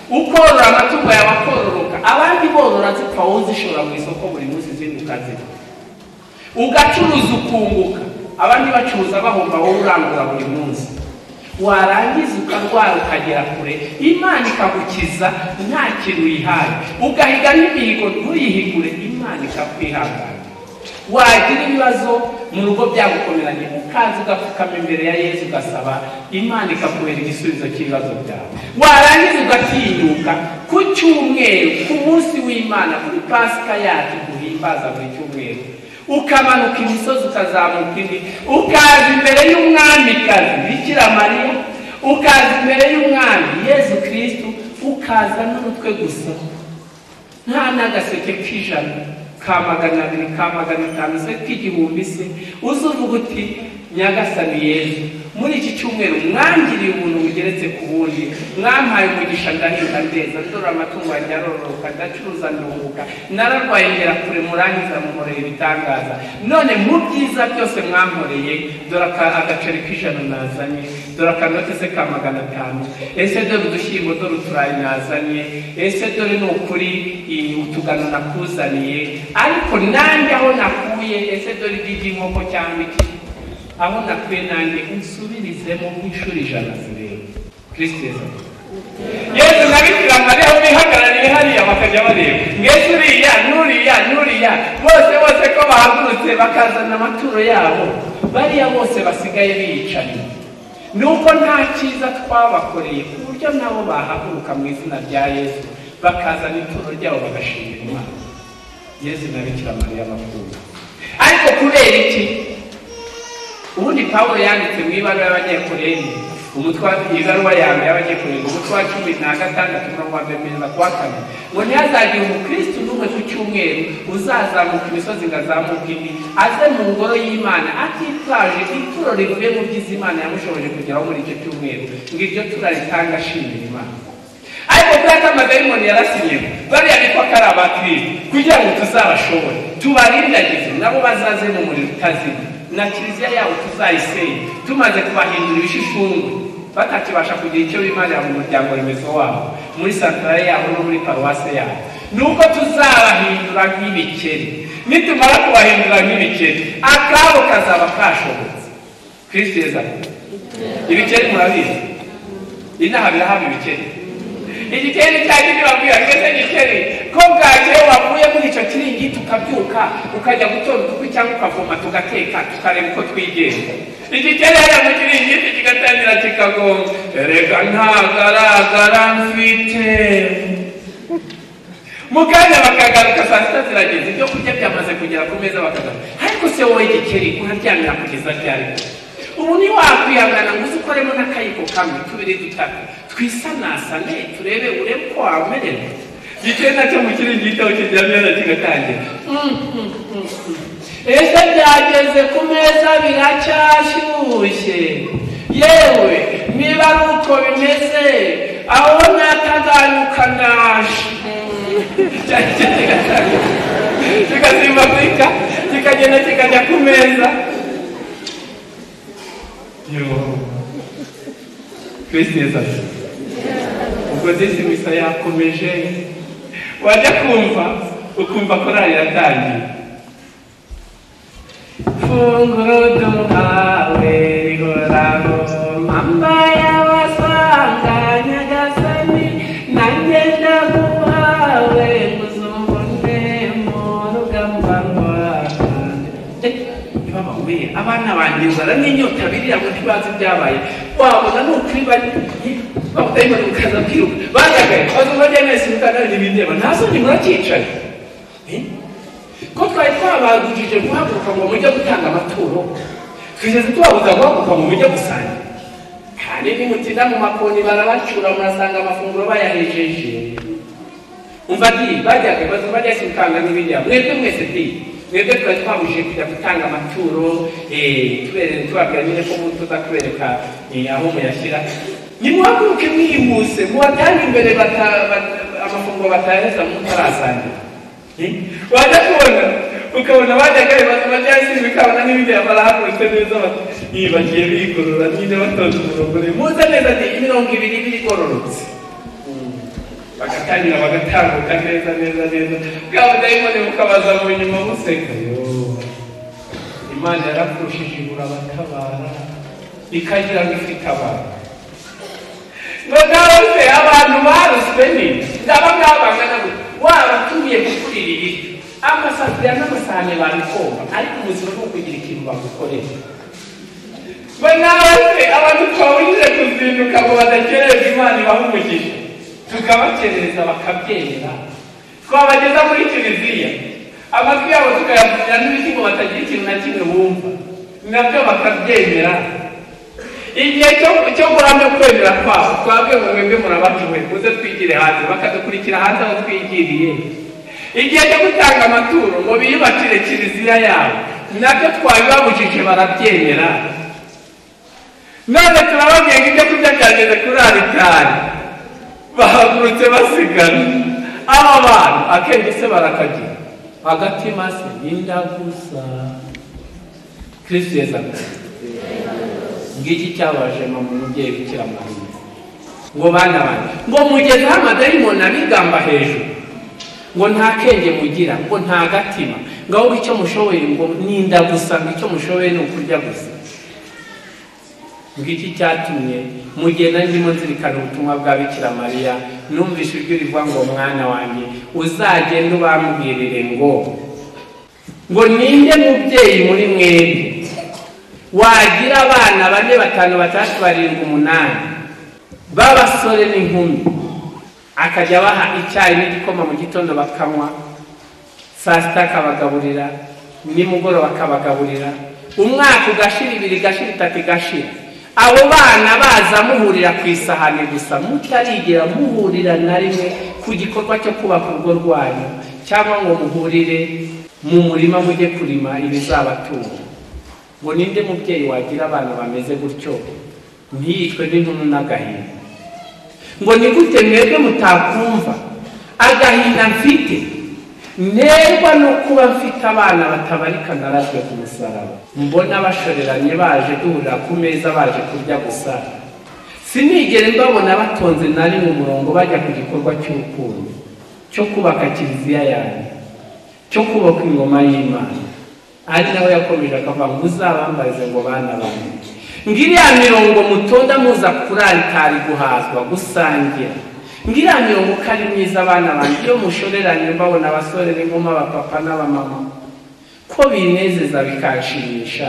ukorora amatungo yawe akororoka abandi borora zipfa wowe zishora mu isoko buri munsi zinduka zipfa ugacuruza ukunguka abandi bacuruza bahomba wowe urangura buri munsi warangiza ukarwara ukagera kure imana ikagukiza nta kintu uyihaye ugahiga n'imihigo ntuyihigure imana ikakwihangana wagira ibibazo mu rugo byagukomeranye ukaza ugapfukama imbere ya yesu ugasaba imana ikakubera igisubizo cy'ibibazo byawe warangiza ugatinyuka ku cyumweru ku munsi w'imana kuri pasika yacu duhimbaza buri cyumweru ukamanuka imisozi ukazamuka indi ukaza imbere y'umwamikazi bikira mariya ukaza imbere y'umwami yesu kirisitu ukaza n'umutwe gusa nta n'agaseke k'ijana ka magana abiri ka magana atanu se k'igihumbi se uzuvuga uti nyagasani yesu muri iki cyumweru mwangiriye ubuntu bugeretse ku bundi mwampaye umugisha ndahinda ndeza ndora amatungo yanjye arororoka ndacuruza ndunguka nararwaye ngera kure murangiza muhoreye ibitangaza none mu byiza byose mwamporeye dore aka- agaceri k'ijana nazanye dore akanote se ka magana atanu ese dore udushyimbo dore uturayi nazanye ese dore ni ukuri iyi utugano nakuzaniye ariko nanjye aho nakuye ese dore igi ry'inkoko cyangwa iki aho nakuye nanjye unsubirizemo nk'inshuro ijana zirenga kristo yesu amen. yesu na bikira mariya bihagarariye hariya bakajya bareba mwese uriya n'uriya n'uriya bose bose ko bahagurutse bakazana amaturo yabo bariya bose basigaye biyicaye nuko nta cyiza twabakoreye ku buryo nabo bahaguruka mu izina rya yesu bakazana ituro ryabo bagashimira imana yesu na bikira mariya bakunda ariko kubera iki ubundi pawulo yanditse mu ibaruwa y'abanyekoreni umutwa ibaruwa ya mbere y'abanyekoreni umutwe wa cumi na gatandatu umurongo wa mbere kugeza ku wa kane ngo ntihazagire umukristo n'umwe ku cyumweru uzazamuka imisozi ngo azamuke indi aze mu ngoro y'imana atitaje ituro rivuye mu byiza imana yamushoboje kugeraho muri icyo cyumweru ngo iryo tura ritanga ashimira imana ariko kuriya kamagayimoni yarasinyeho bariya bitwa ko ari abakirisitu kugira ngo tuzabashobore tubarindagize nabo bazaze mu muriro utazima na kiliziya yabo tuzayisenye tumaze kubahindura ibishishungwe batakibasha kugira icyo bimarira mu muryango remezo wabo muri santarare yabo no muri paruwase yabo ni uko tuzabahindura nk'ibikeri nitumara kubahindura nk'ibikeri akabo kazaba kashobotse kristo yeza ibikeri murabizi inaha birahaba ibikeri igikeri cyangwa ibyo babwira twese igikeri ko bwakeye wavuye muri icyo kiringiti ukabyuka ukajya gutora uduku cyangwa ukavoma tugateka tukareba uko twigenza igikeri hariya mu kiringiti kigatangira kikagonga erega ntagaragara mfite mu kanya bakagaruka saa sita zirageze ibyo kurya byamaze kugera ku meza bakagaruka ariko se wowe gikeri uraryamira kugeza ryari ubu ntiwakwihangana ngo uzikoremo n'akayiko kamwe tubiri dutatu twisanasane turebe urebe uko wamererwa gikeri nacyo mu kiringiti aho kiryamye na kigatangira ese byageze ku meza biracyashyushye yewe niba ari uko bimeze aho natagaruka naje kikazimanika kikagenda kikajya ku meza kristo yesu ubwo disi misa yakomeje wajya kumva ukumva korali yatangiye funguro duhawe rihoraho mama yabasanga nyagasani nanjye ndaguhawe muzumbone mu rugamba rwawe ntibabahuye abana banjye nzara n'inyota biriya ngo ntibazi ibyabaye wabona ni ukuri bari bakutayimana ukaza kwiruka bajagaye baza bajya mwese mutangane n'ibindeba nta soni muracyicaye ko twari twabagujije guhaguruka ngo mujye gutanga amaturo twigeze tubabuza guhaguruka ngo mujye gusangira hari n'imutina mu makoni barabacura murasanga amafunguro bayahejeje umva ati bajyaga baza bajya simutanga n'ibindeba mwebwe mwese diye mwebwe twari twabujije kujya gutanga amaturo eh, tubabwira nyine ko ubu tuzakubereka eh, aho muyashyira nimuhaguruke mwihuse mubatange imbere bata- bata- amafunguro batahereza mutarasangira Eh, wajya kubona ukabona bajyagaye bajyasinze ukabona n'ibindi barahagurutse neza bati "Ih, bagiye bigorora nyine batonze umurongo muze neza ati imirongo ibiri iba igororotse bagatangira bagatambuka neza neza neza bwa budayimoni bukabaza mu nyuma buseka Yoo. imana yarakurushije ibura abatabara ikagira ngo ifite abantu bagarutse abantu baruswe ni ndaba ngaba bangana gutya waba utuye gukurira ibiryo amasafuriya n'amasahane babikoma ariko ubuzima ni ukugira ikintu bagukorera banabase abantu twabujije kuzinduka ngo badakerereza imana ibaha umugisha tukabakereza bakabyera twabageza muri kiliziya amatwi yabo tukayavurira n'ibiti ngo batagira ikintu na kimwe bumva nabyo bakabyemera igihe cyo- cyo guhamya kwemera kwabo twabwe ngo mwebwe murabacuwe muze twigire hanze bakadukurikira hanze aho twigiriye igihe cyo gutanga amaturo ngo biyubakire kiliziya yabo nabyo twabibabujije barabyemera none turababwiye ngo ibyo kurya byageze kuri aritari bahagurutse basigana aba bantu akenge se barakagira agatima se n'indagusa kristo yesu akora ngiki cyabaje mama umubyeyi bikira mariya ngo bana bane ngo mugeze aho amadayimoni abigamba hejuru ngo nta kenge mugira ngo nta gatima ngo ahubwo icyo mushoboye ngo ninda gusa ngo icyo mushoboye ni ukurya gusa ngiki cyatumye mugenda ndimo nzirikana ubutumwa bwa bikira mariya numvise ijwi rivuga ngo mwana wanjye uzagende ubambwirire ngo ngo ninde mubyeyi muri mwembi wagira abana bane batanu batandatu barindwi umunani b'abasore n'inkumi akajya abaha icyayi n'igikoma mu gitondo bakanywa saa sita akabagaburira nimugoroba akabagaburira umwaka ugashira ibiri gashira itatu igashira abo bana baza muhurira ku isahani gusa mutarigera muhurira na rimwe ku gikorwa cyo kubaka urugo rwanyu cyangwa ngo muhurire mu murima mujye kurima ibizabatunga ngo ninde mubyeyi wagira abana bameze gutyo ntiyicwe n'intumu n'agahinda ngo ni gute mwebwe mutakumva agahinda mfite nterwa no kuba mfite abana batabarika narazwe ku musaraba mbona bashoreranye baje duhurira ku meza baje kurya gusa sinigere mbabona batonze na rimwe umurongo bajya ku gikorwa cy'urukundo cyo kubaka kiliziya yanjye cyo kubaka ingoma y'imana ari nawe yakomeje akavuga ngo uzabambaze ngo bana banjye ngiriya mirongo mutonda muza kuri aritari guhazwa gusangira ngiriya mirongo ko ari myiza abana banjye iyo mushoreranye mbabona abasore n'inkumi abapapa n'abamama ko binezeza bikanshimisha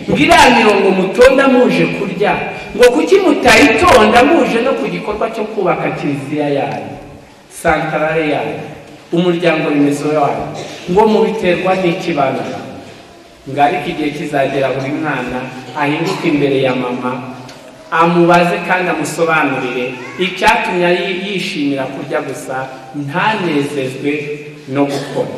ngiriya mirongo mutonda muje kurya ngo kuki mutayitonda muje no ku gikorwa cyo kubaka kiliziya yanyu santarare yanyu umuryango remezo wayo ngo mubiterwa n'ikibano ngo ariko igihe kizagera buri mwana ahinduke imbere ya mama amubaze kandi amusobanurire icyatumye yi- yishimira kurya gusa ntanezezwe no gukora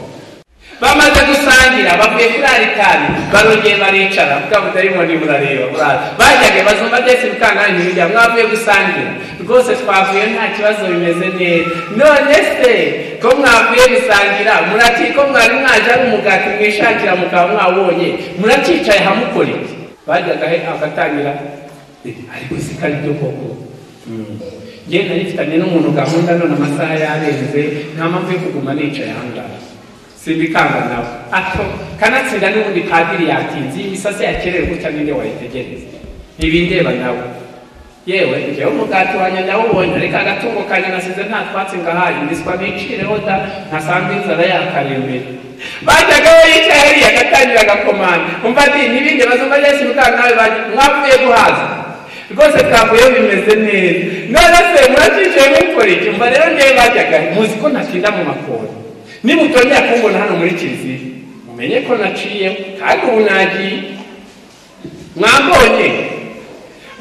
bamaze gusangira bavuye kuri aritari barongeye baricara bwa budayimoni burareba buraza bajyaga bazumva byese bikangana imirya mwavuye gusangira rwose twavuye nta kibazo bimeze neza none se ko mwavuye gusangira muraki ko mwari mwaje ari umugati mwishakira mukaba mwawonye murakicaye hamukora iki bajyaga he agatangira "Eh, ariko si kari byo koko njye narifitanye n'umuntu gahunda none amasaha yarenze nta mpamvu yo kuguma nicaye ahangaha simbikanga nawe ato kanatsinda n'ubundi padiri yatinze iyi misatsi yakerewe gutya ninde wayitegereza ntibindeba nawe yewe njyewe umugati wanjye ndawubonye ariko agatungo kanjye nasize nta twatsi ngahaye mbiswa bicireho da ntasanga inzara yakarembera bajyaga we yicaye hariya agatangira agakomanda umva ati ntibinde bazumva yesu bikanga nawe bajya- mwavuye guhaza rwose twavuyeho bimeze neza none se muracicaye mukora iki mba rero ngewe bajyaga muzi ko natinda mu makoni niba utongera kumbona hano muri kiliziya mumenye ko naciye kandi ubu nagiye mwambonye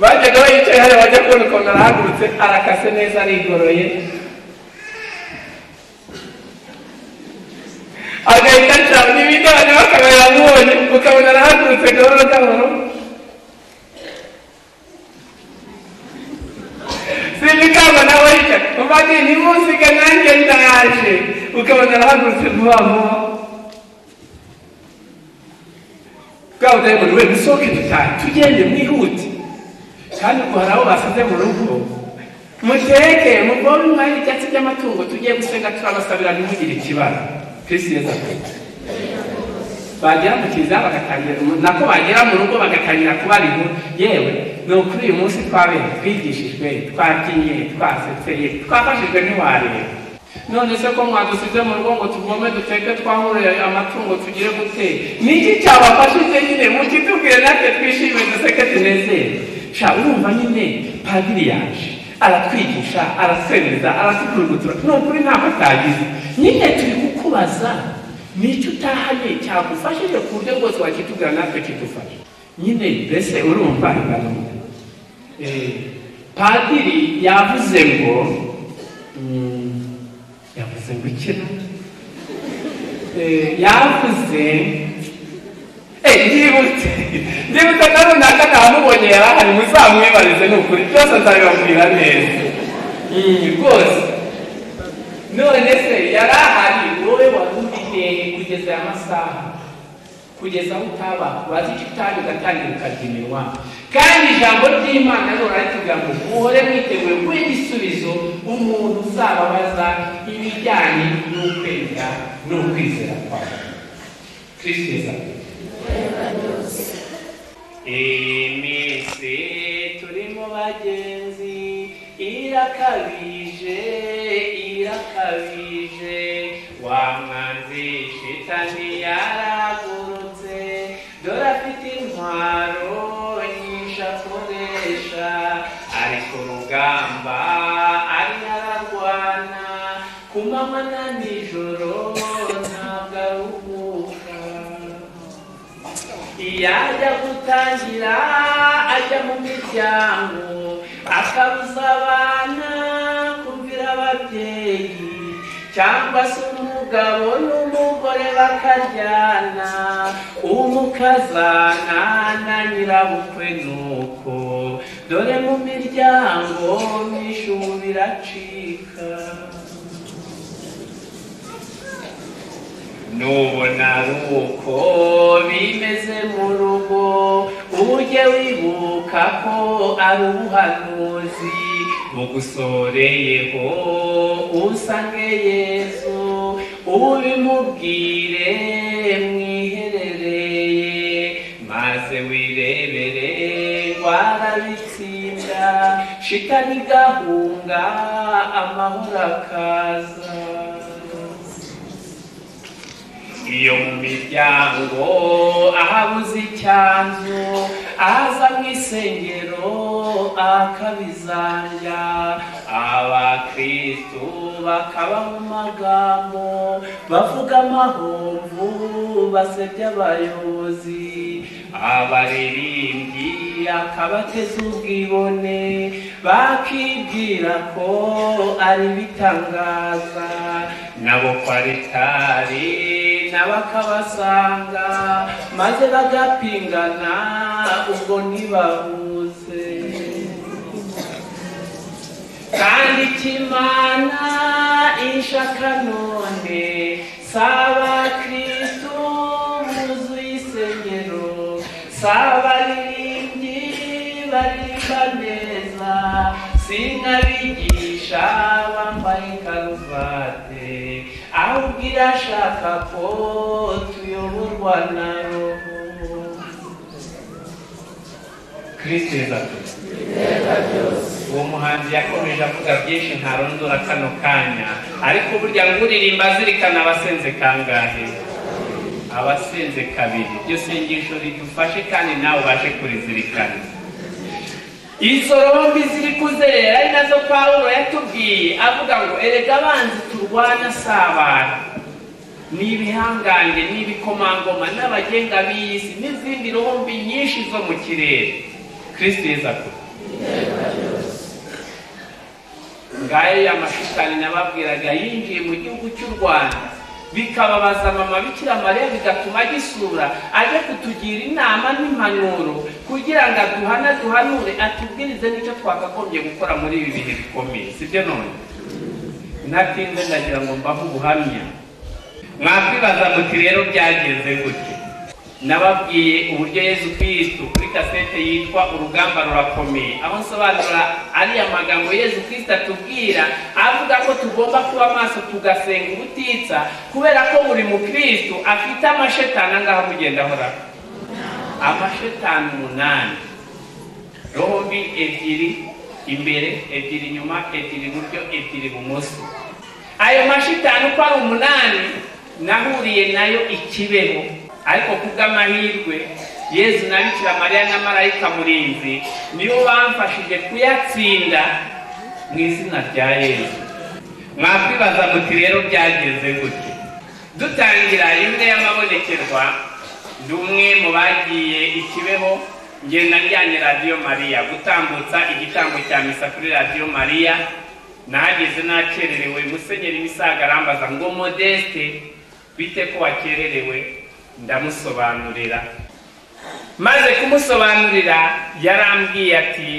bajyaga bayicaye hariya bajya kubona ukuntu arahagurutse arakase neza arigoroye agahita acara n'ibindi abantu bakaba yamubonye ukabona arahagurutse gahoro gahoro sinikaba nawe yica umva ati ntimuziga nanjye ndaje ukabona arahagurutse vuba vuba bwa budayimoni we dusohoke dutahe tugende mwihute kandi ubwo hari abo basize mu rugo muteke muvome umwanya ibyatsi by'amatungo tugiye gusenga turabasabira ntimugire ikibazo kirisi yeza bagera mu kiliziya bagatangira umu- nako bagera mu rugo bagatangira kubara inkuru yewe ni ukuri uyu munsi twabeho twigishijwe twabyinnye twasetseye twafashijwe ntiwareba none se ko mwadusize mu rugo ngo tuvome duteke twahurire amatungo tugire gute ni iki cyabafashije nyine mukitubwire natwe twishime duseke tunezere sha urumva nyine padiri yaje aratwigisha aratwemeza aratukurugutura ni ukuri ntabwo atagize nyine turi kukubaza nicyo utahanye cyagufashije ku buryo bwose wakitubwira natwe kidufasha nyine mbese urumva ingano Eh, padiri yavuze ngo mm, yavuze ngo ikina yavuze Eh, ndibutse ndibutse na runaka namubonye yarahari muzamwibarize ni ukuri byose nzabibabwira neza Mm, rwose none se yari ahari wowe wari ubiteye kugeza aya masaha kugeza aho utaba wazi icyo utabi ugatangira ukabyimirwa kandi ijambo ry'imana rihora ritubwira ngo muhore mwiteguye guha igisubizo umuntu uzababaza ibijyanye n'ukwemera n'ukwizera kwawe kristo yesu iminsi turimo bagenzi irakabije irakabije wa mwanzi shitani yaragurutse dore afite intwaro nyinshi akoresha ari ku rugamba ari ararwana ku manywa na nijoro ntabwo aruhuka iyo ajya gutangira ajya mu miryango akabuza abana kumvira ababyeyi cyangwa se umugabo n'umugore bakaryana umukazana na nyirabukwe nuko dore mu miryango myinshi ubu biracika nubona ari uko bimeze mu rugo ujye wibuka ko ari ubuhanuzi bugusoreyeho usange yesu ubimubwire mwiherereye maze wirebere warabitsinda shitani gahunga amahoro akaza iyo mu miryango ahabuze icyanzu aza mu isengero akabizanja abakristu bakabaho amagambo bavuga amahomvu basebya abayobozi abaririmbyi akabateza ubwibone bakibwira ko ari ibitangaza nabo kwaritari nabo akabasanga maze bagapingana ubwo ntibahuze kandi ikimana ishaka none saba kristu buzuye isengero saba ririmbyi baririmba neza sinkabigisha bambaye karuvate ahubwo irashaka ko tuyoborwa na roho kristo yezakuza uwo muhanzi yakomeje avuga byinshi ntarondora kano kanya ariko burya nguririmba zirikana abasenze kangahe abasenze kabiri iryo sengesho ridufashe kandi nawe ubashe kurizirikana izo rombi ziri kuzerera ari nazo pawulo yatubwiye avuga ngo erega abanzi turwana si abantu ni ibihangange ni ibikomangoma n'abagenga b'iyi si n'izindi rombi nyinshi zo mu kirere kristo yezakuza ngayo ya mashitani nababwiraga yinjiye mu gihugu cy'u rwanda bikababaza mama bikira mariya bigatuma agisura aje kutugira inama n'impanuro kugira ngo aduhane aduhanure atubwirize n'icyo twakagombye gukora muri ibi bihe bikomeye sibyo none natinze ndagira ngo mbahe ubuhamya mwakwibaza muti rero byagenze gutya nababwiye uburyo yesu kristo kuri kasete yitwa urugamba rurakomeye aho nsobanura ariya magambo yesu kristo atubwira avuga ko tugomba kuba maso tugasenga ubutitsa kubera ko buri mukristo afite amashetani angaha mugenda ahora amashetani umunani roho mbi ebyiri imbere ebyiri inyuma ebyiri iburyo ebyiri ibumoso ayo mashitani uko ari umunani nahuriye nayo ikibeho ariko kubw'amahirwe yezu na bikira mariya na marayika murinzi nibo bamfashije kuyatsinda mu izina rya yezu mwakwibaza muti rero byagenze gute dutangira imwe y'amabonekerwa ndi umwe mu bagiye ikibeho ngenda njyanye radiyo mariya gutambutsa igitambo cya misa kuri radiyo mariya nahageze nakererewe musenyeri misaga arambaza ngo modeste bite ko wakererewe ndamusobanurira maze kumusobanurira yarambwiye ati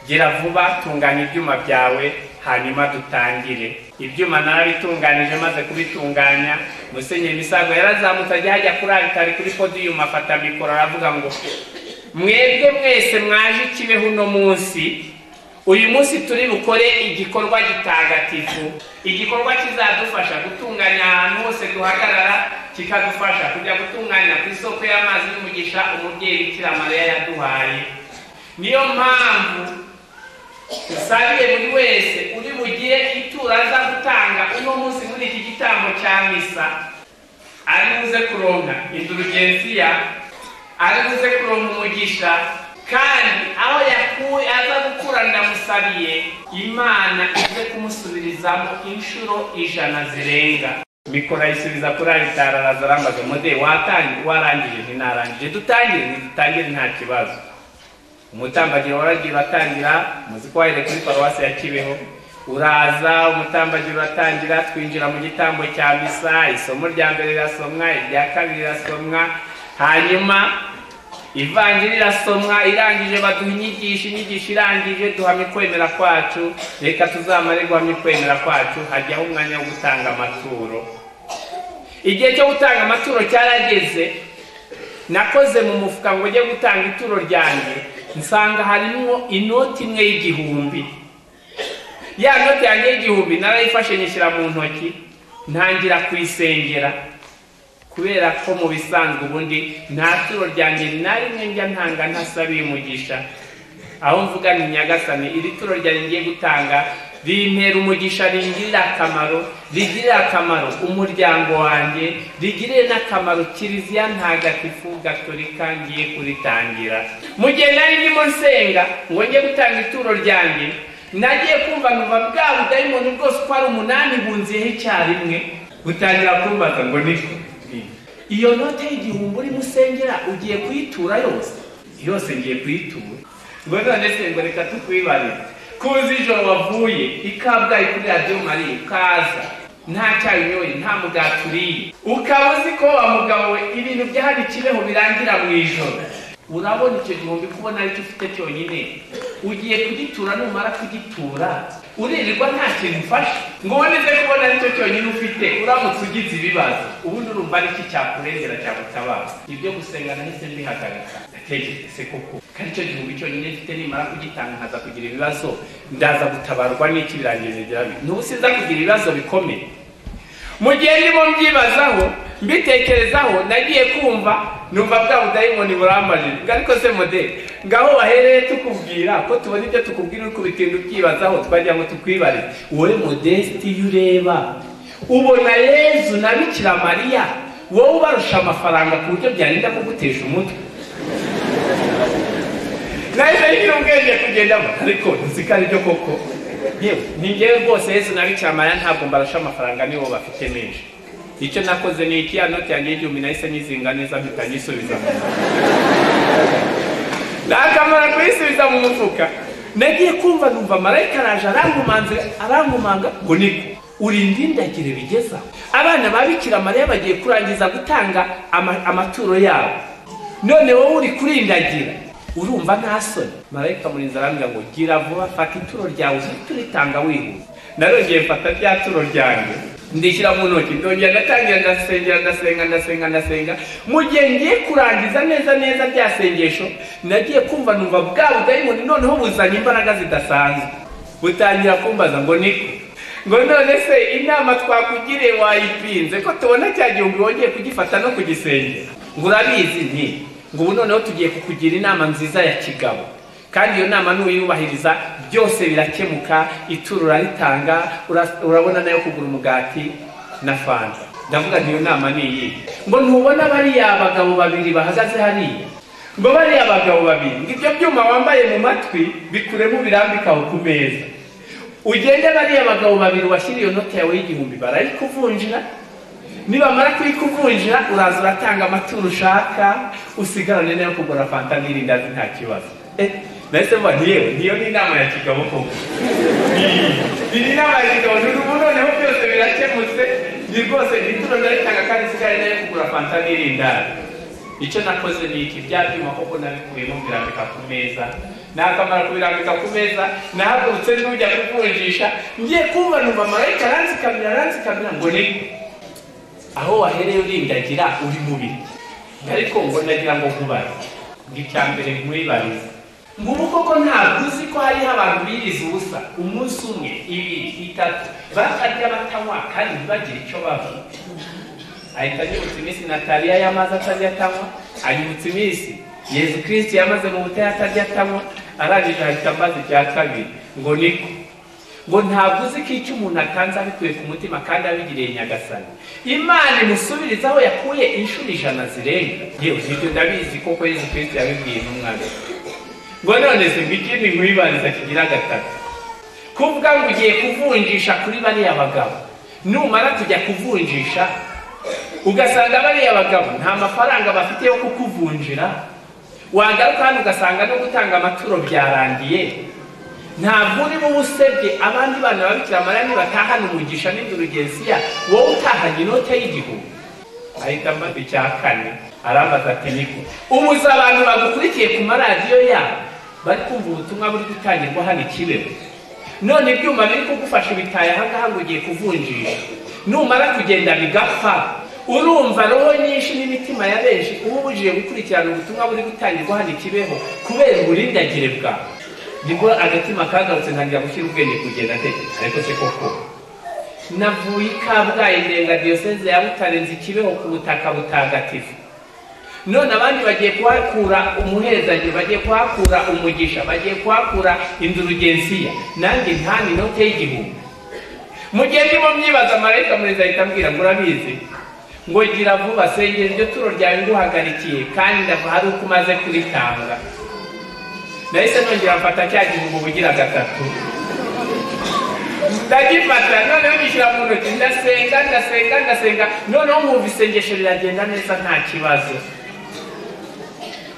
gera vuba tunganya ibyuma byawe hanyuma dutangire ibyuma narabitunganije maze kubitunganya musenyeri misago yarazamutse ajya hajya kuri aritari kuri podiyumu afata mikoro aravuga ngo mwebwe mwese mwaje ikibeho uno munsi uyu munsi turi bukore igikorwa gitagatifu igikorwa kizadufasha gutunganya ahantu hose duhagarara kikadufasha kujya gutunganya ku isoko y'amazi y'umugisha umubyeyi bikira mariya yaduhaye niyo mpamvu dusabiye buri wese uri bugire ituro aza gutanga uno munsi muri iki gitambo cya misa ari buze kuronka indulugensiya ari buze kuronka umugisha kandi aho yakuwe aza gukura ndamusabiye imana ize kumusubirizamo inshuro ijana zirenga mikoro ayisubiza kuri aritari araza arambaza mude watangiye warangije ntinarangije dutangire ntidutangire nta kibazo umutambagiro waragiye uratangira muzi ko wahere kuri paruwasi ya kibeho uraza umutambagiro uratangira twinjira mu gitambo cya misa isomo rya mbere rirasomwa irya kabiri rirasomwa hanyuma ivanjiri irasomwa irangije baduha inyigisho inyigisho irangije duhamye kwemera kwacu reka tuzamare guhamye kwemera kwacu hajyaho umwanya wo gutanga amaturo igihe cyo gutanga amaturo cyarageze nakoze mu mufuka ngo njye gutanga ituro ryanjye nsanga harimo inoti imwe y'igihumbi ya noti yanjye y'igihumbi narayifashe nyishyira mu ntoki ntangira kuyisengera kubera ko mu bisanzwe ubundi nta turo ryanjye na rimwe njya ntanga ntasabiye umugisha aho mvuga ni nyagasani iri turo ryanjye ngiye gutanga rimpera umugisha ringirira akamaro rigirira akamaro umuryango wanjye rigirire n'akamaro kiliziya ntagatifu gatolika ngiye kuritangira mu gihe nari ndimo nsenga ngo njye gutanga ituro ryanjye nagiye kumva numva bwa budayimoni bwose uko ari umunani bunziyeho icyarimwe butangira kumbaza ngo niko iyo note y'igihumbi urimo usengera ugiye kuyitura yose yose ngiye kuyitura ngo none se ngo reka tukwibarire kuzi ijoro wavuye ikabwayi kuri radiyo mariya ukaza nta cyayi unyoye nta mugati uriye ukaba uzi ko wa mugabo we ibintu byahari kibeho birangira mu ijoro urabona icyo gihumbi kubona aricyo ufite cyonyine ugiye kugitura numara kugitura uririrwa nta kintu ufashe ngo uboneze kubona aricyo cyonyine ufite uramutse ugize ibibazo ubundi urumva ariki cyakurengera cyagutabara ibyo gusenga nahise mbihagarika ndatekereze koko ko aricyo gihumbi cyonyine mfite nimara kugitanga nkaza kugira ibibazo ndaza gutabarwa n'iki birangiye bigira bibi n'ubu sinza kugira ibibazo bikomeye mu gihe ndimo mbyibazaho mbitekerezaho nagiye kumva numva bwa budayimoni burambajije ngo ariko se modeli ngaho wahereye tukubwira ko tubona ibyo tukubwira uri kubitinda ubyibazaho twagira ngo tukwibare wowe modesiti iyo ureba ubona yezu na bikira mariya wowe ubarusha amafaranga ku buryo byarinda kugutesha umutwe nahise ngira ubwenge kugendamo ariko nzi ko aribyo koko yewe ni ngewe rwose yesu na bikira mariya ntabwo mbarusha amafaranga nibo bafite menshi icyo nakoze ni iki ya noti yanjye y'igihumbi nahise nyizinga neza mpita nyisubiza mu mufuka nakamara kuyisubiza mu mufuka nagiye kumva numva marayika araje arankomanze arankomanga ngo niko uri ndindagire bigezaho abana ba bikira mariya bagiye kurangiza gutanga ama- amaturo yabo none wowe uri kurindagira urumva nta soni marayika murinzi arambwira ngo gira vuba fata ituro ryawe uhite uritanga wihuta narongeye mfata rya turo ryanjye ndishyira mu ntoki ndongera ndatangira ndasengera ndasenga ndasenga ndasenga mu gihe ngiye kurangiza neza neza rya sengesho nagiye kumva numva bwa budayimoni noneho buzanye imbaraga zidasanzwe butangira kumbaza ngo niko ngo none se inama twakugiriye wayipinze ko tubona cya gihumbi wongeye kugifata no kugisengera ngo urabizi nti ngo ubu noneho tugiye kukugira inama nziza ya kigabo kandi iyo nama nuyubahiriza byose birakemuka ituro uraritanga ura- urabona nayo kugura umugati na fanta ndavuga nti iyo nama ni iyi ngo ntubona bariya bagabo babiri bahagaze hariya ngo bariya bagabo babiri ngo ibyo byuma wambaye mu matwi bikuremo birambike aho ku meza ugende bariya bagabo babiri washyira iyo noti yawe y'igihumbi barayikuvunjira nibamara kuyikuvunjira uraza uratanga amaturo ushaka usigarane nayo kugura fanta n'irindazi nta kibazo Eh, nahise mba ntiyewe niyo ni inama ya kigabo koko iyi nama ya kigabo n'ubu noneho byose birakemutse ni rwose ituro ndaritanga kandi isigaye nayo kugura fanta n'irindazi icyo nakoze ni iki bya byuma koko nabikuyemo mbirambika ku meza nakamara kubirambika ku meza nahagurutse n'ujya kuvunjisha ngiye kumva numva marayika aranzikamira aranzikamira ngo ni aho wahereye urindagira uri mubiri ariko ngo nagira ngo nkubaze ngo icya mbere nkwibarize ngubu koko ntabwo uzi ko hariho abantu birize ubusa umunsi umwe ibiri itatu bakarya batanywa kandi ntibagire icyo bavuga ahita anyibutsa iminsi nataliya yamaze atarya atanywa anyibutsa iminsi yezu kirisiti yamaze mu butayu atarya atanywa arangije ahita ambaza icya kabiri ngo niko ngo ntabwo uzi ko icyo umuntu atanze abikuye ku mutima kandi abigiriye nyagasani imana imusubiriza aho yakuye inshuro ijana zirenga yewe nibyo ndabizi koko yezu kirisiti yabibwiye n'umwana we. ngo none se ngo ikindi nkwibariza kigira gatatu kuvuga ngo ugiye kuvunjisha kuri bariya bagabo numara kujya kuvunjisha ugasanga bariya bagabo nta mafaranga bafite yo kukuvunjira wagaruka hano ugasanga no gutanga amaturo byarangiye ntabwo uri buba usebye abandi bana babikira mariya nibatahana umugisha n'indurugensiya wowe utahanye inote y'igihumbi ahita ambaza icya kane arambaza ati niko ubuza abantu bagukurikiye ku maradiyo yabo bari kumva ubutumwa buri gutangirwa hano i kibeho none ibyuma biri kugufasha ubitaye ahangaha ngo ugiye kuvunjisha numara kugenda bigapfa urumva roho nyinshi n'imitima ya benshi uba ubujije gukurikirana ubutumwa buri gutangirwa hano i kibeho kubera uburindagire bwawe nibwo agatima kagarutse ntangira gushyira ubwenge kugenda atekereza ariko se koko navuye i kabgayi ndenga diyoseze ya butare nzi kibeho ku butaka butagatifu none abandi bagiye kuhakura umuhezanye bagiye kuhakura umugisha bagiye kuhakura indurugensiya nanjye ntani inote y'igihumbi mu gihe ndimo myibaza marayika murezi ahita ambwira ngo urabizi ngo gira vuba sengera iryo turo ryawe nguhagarikiye kandi ndava hari uko umaze kuritanga nahise nongera mfata cya gihumbi ubugira gatatu ndagifata noneho ngishyira mu ntoki ndasenga ndasenga ndasenga noneho mwumva isengesho riragenda neza nta kibazo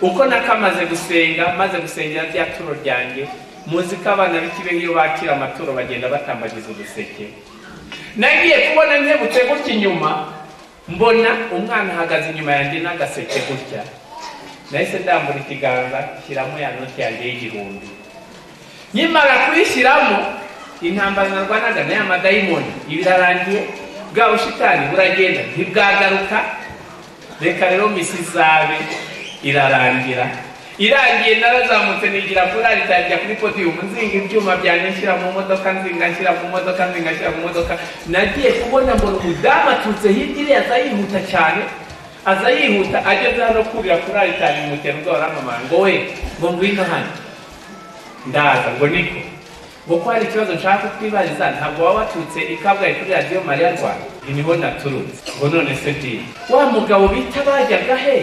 uko nakamaze gusenga maze gusengera rya turo ryanjye muzi ko abana b'ikibe iyo bakira amaturo bagenda batambagiza uduseke nagiye kubona nkebutse gutya inyuma mbona umwana ahagaze inyuma yanjye n'agaseke gutya nahise ndambura ikiganza shyiramo ya noti yanjye y'igihumbi nkimara kuyishyiramo intambara narwanaga n'aya madayimoni ibirarangiye bwa bushitani buragenda ntibwagaruka reka rero misi izabe irarangira irangiye narazamutse nigira kuri aritangira kuri podiyumu nzinga ibyuma byanjye nshyira mu modoka nzinga nshyira mu modoka nzinga nshyira mu modoka nagiye kubona mbona umudamu aturutse hirya iriya aza yihuta cyane aza yihuta ageze hano kurira kuri aritari mutera ubwoba n'amamara ngo we ngo ngwino hano ndaza ngo niko ngo ko hari ikibazo nshaka kwibariza ntabwo waba waturutse i kabgayi kuri radiyo mariya rwanda niho naturutse ngo none se diye wa mugabo bita bajyaga he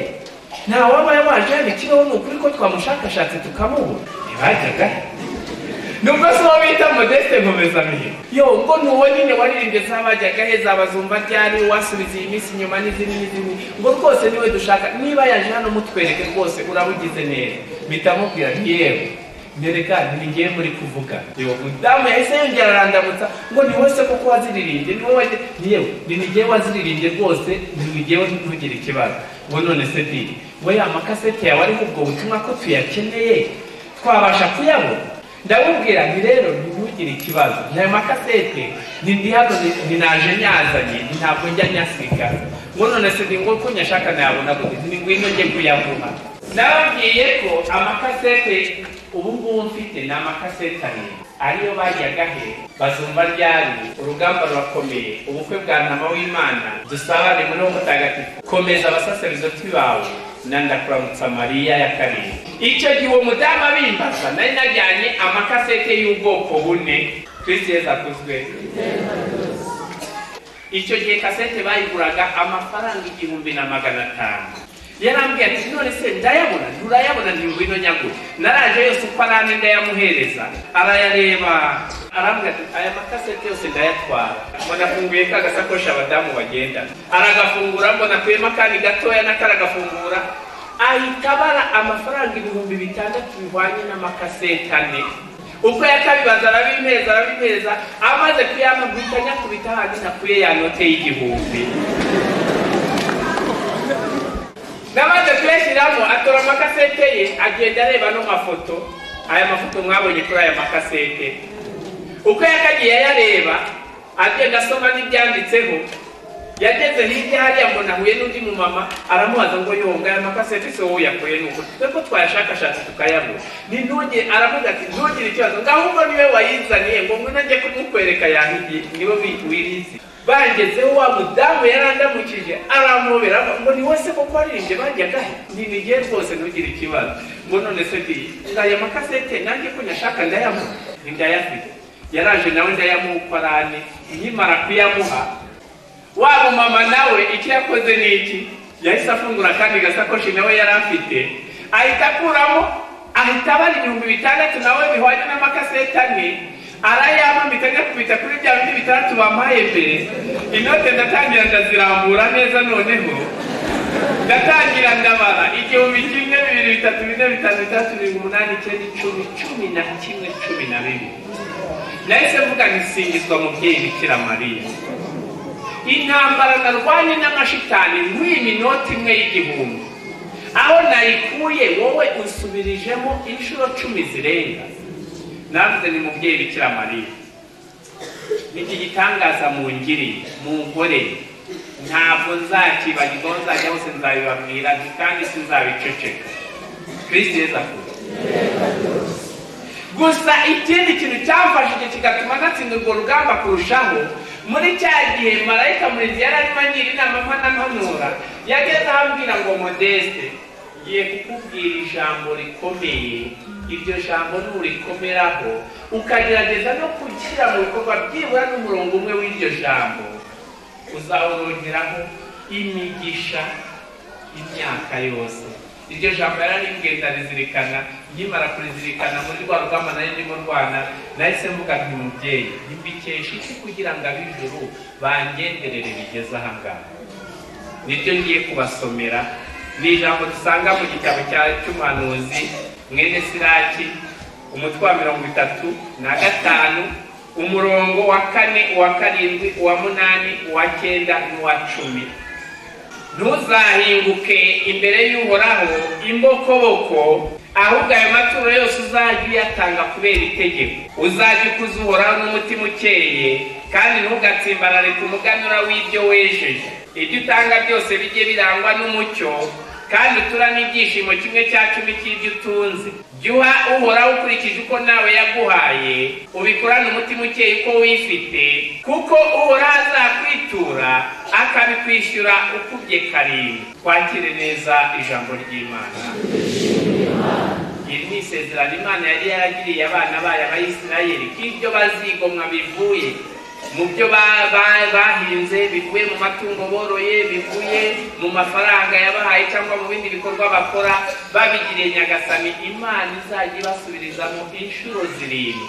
nta waba waje hano ikibaho ni ukuri ko twamushakashatse tukamubura ntibajyaga nubwo se uwo bita modeste nkomezamihigo yo ubwo nuwo nyine waririmbye zabajyaga he zabazumva ryari wasubiza iyi minsi inyuma n'izindi n'izindi ngo rwose niwe dushaka niba yaje hano mutwereke rwose urabugize neza mpita mubwira nti yewe nereka ntibigiye muri kuvuga yewe mudamu yahise yongera arandamutsa ngo ni wese kuko waziririmbye ni wowe yewe ntibigiye waziririmbye rwose ntibigiye ntugire ikibazo ngo none se diri we amakasete yawe ariho ubwo butumwa ko tuyakeneye twabasha kuyabona ndabubwira nti rero ntugire ikibazo ntaya makasete ni hano naje nyazanye ntabwo njya nyasiga ngo none se ni ngo ko nyashaka nayabona gute ni ngwino njye kuyavuha nababwiye ko amakasete ubu ngubu mfite ni amakasete arindwi ariyo bajyaga he bazumva ryari urugamba rurakomeye ubukwe bwa ntama w'imana dusabane muri wo mutagatifu komeza abasaserdoti bawe na ndakuramutsa mariya ya karindwi icyo gihe uwo mudamu abimbaza nari najyanye amakasete y'ubwoko bune kristo yesu akuzwe icyo gihe kasete bayiguraga amafaranga igihumbi na magana atanu yarambwiye ati none se ndayabona nturayabona ntibwino nyagura naraje yose uko arane ndayamuhereza arayareba arambwira ati aya makasete yose ndayatwara mbona afunguye ka gasakoshi abadamu bagenda aragafungura mbona akuyemo akandi gatoya n'akaragafungura ahita abara amafaranga ibihumbi bitandatu bihwanye n'amakasete ane uko yakabibaza arabimeza arabimeza amaze kuyamagurika nyakubita handi nakuye ya note y'igihumbi n'amaze kuyashyiramo atora amakasete ye agenda areba no mafoto aya mafoto mwabonye kuri aya makasete uko yakagiye ayareba agenda asoma n'ibyanditseho yageze hirya hariya mbona ahuye n'undi mumama aramubaza ngo yonga aya makasete se wowe yakuye nuko twe ko twayashakashatse tukayabura ni ntuge aravuga ati ntugire ikibazo ngo ahubwo niwe wayizaniye ngo ngwino njye kumukwereka yahigiye niwe wirizi bangezeho wa mudamu yarandamukije aramubera ngo ni wese kuko waririmbye bajyaga ntinigeye rwose ntugire ikibazo ngo none se diye ngaya makasete nanjye ko nyashaka ndayamura ndayafite yaraje nawe ndayamukorane nkimara kuyamuha wa mumama nawe icyo yakoze ni iki yahise afungura akandi gasakoshi nawe yari afite ahita akuramo ahita abara ibihumbi bitandatu nawe bihwanye n'amakasete ane arayamamika nyakubita kuri bya bindi bitandatu bampaye mbere inote ndatangira ndazirambura neza noneho ndatangira ndabara igihumbi kimwe bibiri bitatu bine bitanu bitandatu birindwi umunani icyenda icumi cumi na kimwe cumi na bibiri nahise mvuga ntisingizwa mubyeyi bikira mariya intambara narwanye n'amashitani nk'iyi minota imwe y'igihumbi aho nayikuye wowe usubirijemo inshuro cumi zirenga navuze ni mubyeyi bikira mariya iki gitangaza mu ngiri mu nkore ntabwo nzakibagirwa aho nzajya hose nzabibabwira kandi sinzabiceceka kristo yesu avuga gusa ikindi kintu cyamfashije kigatuma natsinda urwo rugamba kurushaho muri cya gihe marayika murinzi yari arimo agira inama mpananura yageze ahambwira ngo modeste ngiye kukubwira ijambo rikomeye iryo jambo nturikomeraho ukagerageza no gushyira mu bikorwa byibura n'umurongo umwe w'iryo jambo uzawurongeraho imigisha imyaka yose iryo jambo yararimbwiye ndarizirikana nkimara kurizirikana muri rwa rugamba nayo ndimo rwana nahise mvuga nti mubyeyi mbikesha iki kugira ngo ab'ijuru bangenderere bigeze aha ngaha niryo ngiye kubasomera ni ijambo dusanga mu gitabo cya cy'umuhanuzi mwene siraki umutwe wa mirongo itatu na gatanu umurongo wa kane uwa karindwi uwa munani uwa cyenda n'uwa cumi ntuzahinguke imbere y'uhoraho imbokoboko ahubwo ayo maturo yose uzajya uyatanga kubera itegeko uzajya ukuza uhoraho n'umutima ukeye kandi ntugatsimbarare ku muganura w'ibyo wejeje ibyo utanga byose bijye birangwa n'umucyo kandi uturane ibyishimo kimwe cya cumi cy'ibyo utunze jya uha uhoraho ukurikije uko nawe yaguhaye ubikorane umutima ukeye uko wifite kuko uhoraho azakwitura akabikwishyura ukubye karindwi twakire neza ijambo ry'imana iri ni isezerano imana yari yaragiriye abana bayo abayisirayeli ko ibyo bazigomwa bivuye mu byo bahinze bivuye mu matungo boroye bivuye mu mafaranga yabahaye cyangwa mu bindi bikorwa bakora babigiriye nyagasani imana izajya ibasubirizamo inshuro zirindwi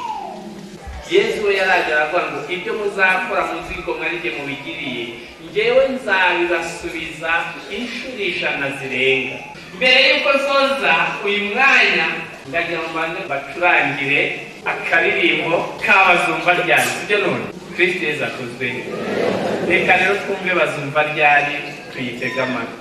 yezu we yarajya aravuga ngo ibyo muzakora muzigomwa nijye mubigiriye ngewe nzabibasubiza inshuro ijana zirenga mbere y'uko nsoza uyu mwanya ndagira ngo mbanze mbacurangire akaririmbo k'abazumva ryanjye ibyo none kristo yezu akozwe reka rero twumve bazumva ryari tuyitege amatwi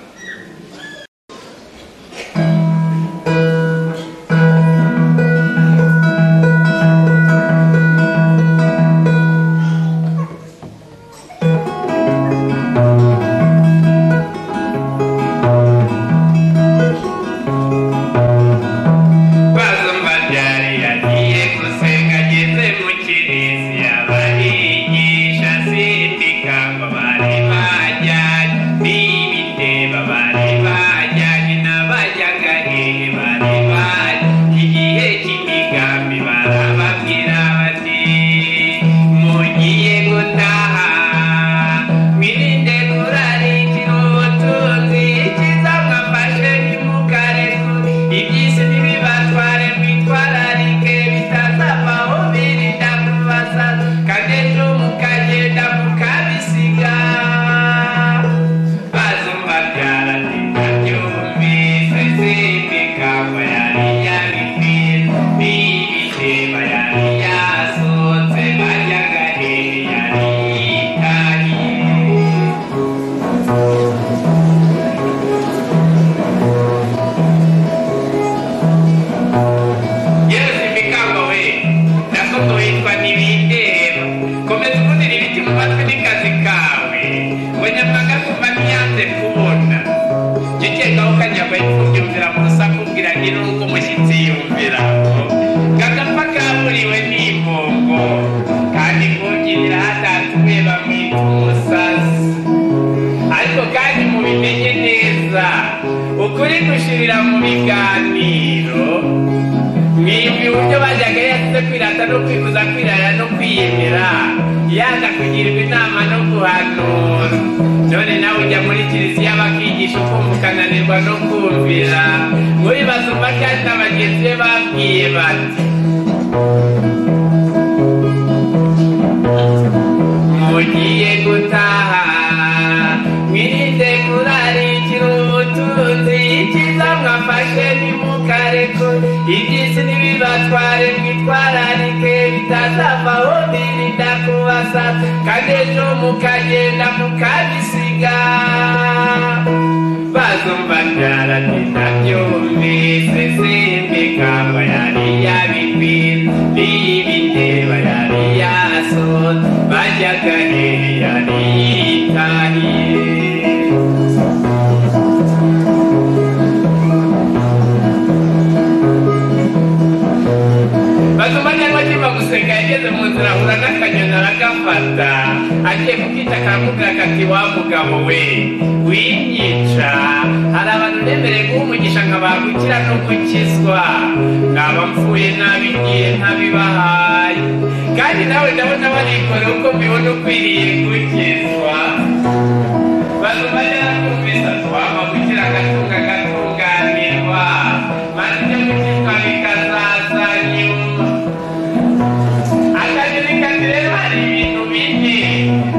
baruba yarakumvisa twaba kugira agatunga gatunganirwa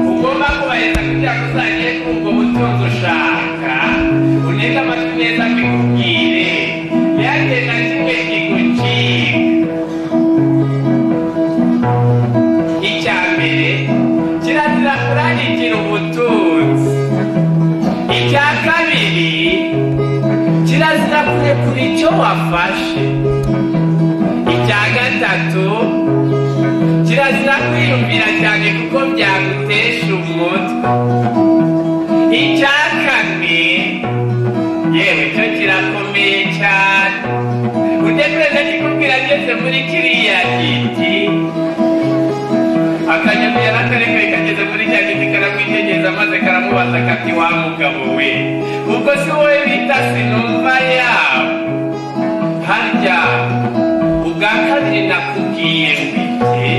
kugira ngo uzagere kuri ubwo butunzi ushaka uneze amatwi meza mbikubwire yanjye na kimwe kigucika icya mbere kirazira kurangikira ubutunzi icya kabiri kirazira kurekura icyo wafashe icya gatatu kirazira kwiyumvira cyane kuko byagutesha umutwe icya kane yewe cyo kirakomeye cyane utekereza kikubwira ageze muri kiriya giti akanyamira akarekare kageze muri cya giti karamwitegereza maze karamubaza kati wa mugabo we ubwo si wowe bita sinumva yawe harya ubwa kabiri nakubwiye mbite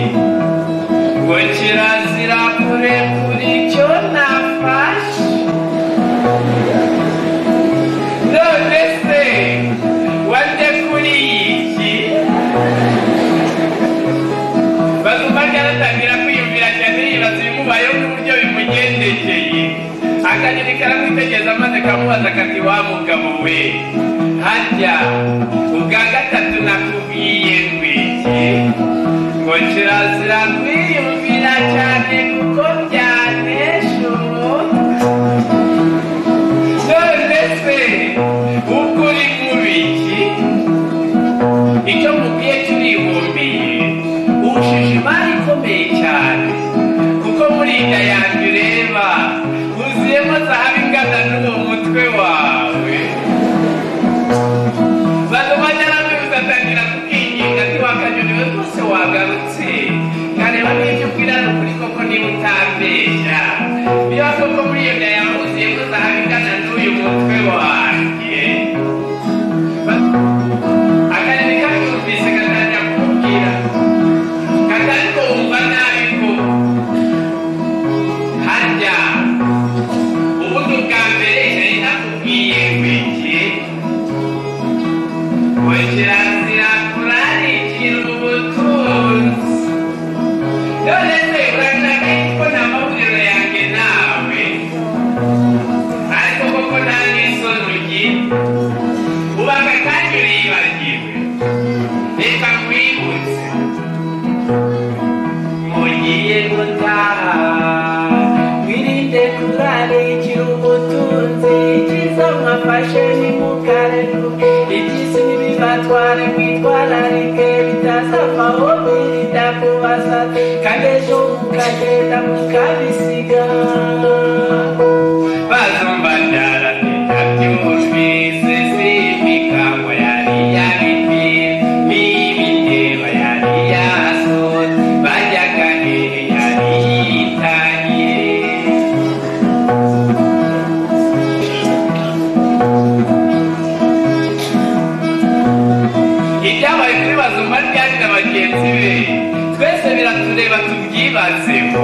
ngo kirazira kurekura icyo nafashe none se wande kuri iki baguma byaratangira kwiyumvira cyane yibaza ibimubayeho n'uburyo bimugendekeye akanyoni karamwitegereza maze kamubaza kati wa mugabo we harya ubwa gatatu nakubwiye ngo iki ngo kirazira kwiyumvira cyane kuko byanesha umuntu none se ubwo uri mu biki icyo mubwiye turibumbiye ushije imari ikomeye cyane kuko muri inda yanjye ureba huzuyemo zahabu ingana n'uwo mutwe wawe baguma nyaramuzi atangira kukwinginga ntiwakanyoni we rwose wagarutse nkareba n'ibyo ubwira ni ukuri koko niba utambeshya niba koko muri iyo nda yawe huzuyemo zahabu ingana n'uyu mutwe wanjye Ba- akanyoni kabyumvise gatangira kumubwira katari kumva nabi ko harya ubundi bwa mbere nari nakubwiye bike ngo kirazira kurarikira ubutunzi none se urashaka ko nta mabwiro yanjye nawe ariko koko nta n'isoni ugira ubaka kandi uriyibagiwe reka nkwibutse mugiye gutaha mwirinde kurarikira ubutunzi icyiza mwafashe ntimukareke iby'isi ntibibatware mwitwararike bitazavaho birinda kubaza kandi ejo mukagenda mukabisiga ibyabaye kuri bazumba ryari na bagenzi be twese biratureba tubyibazeho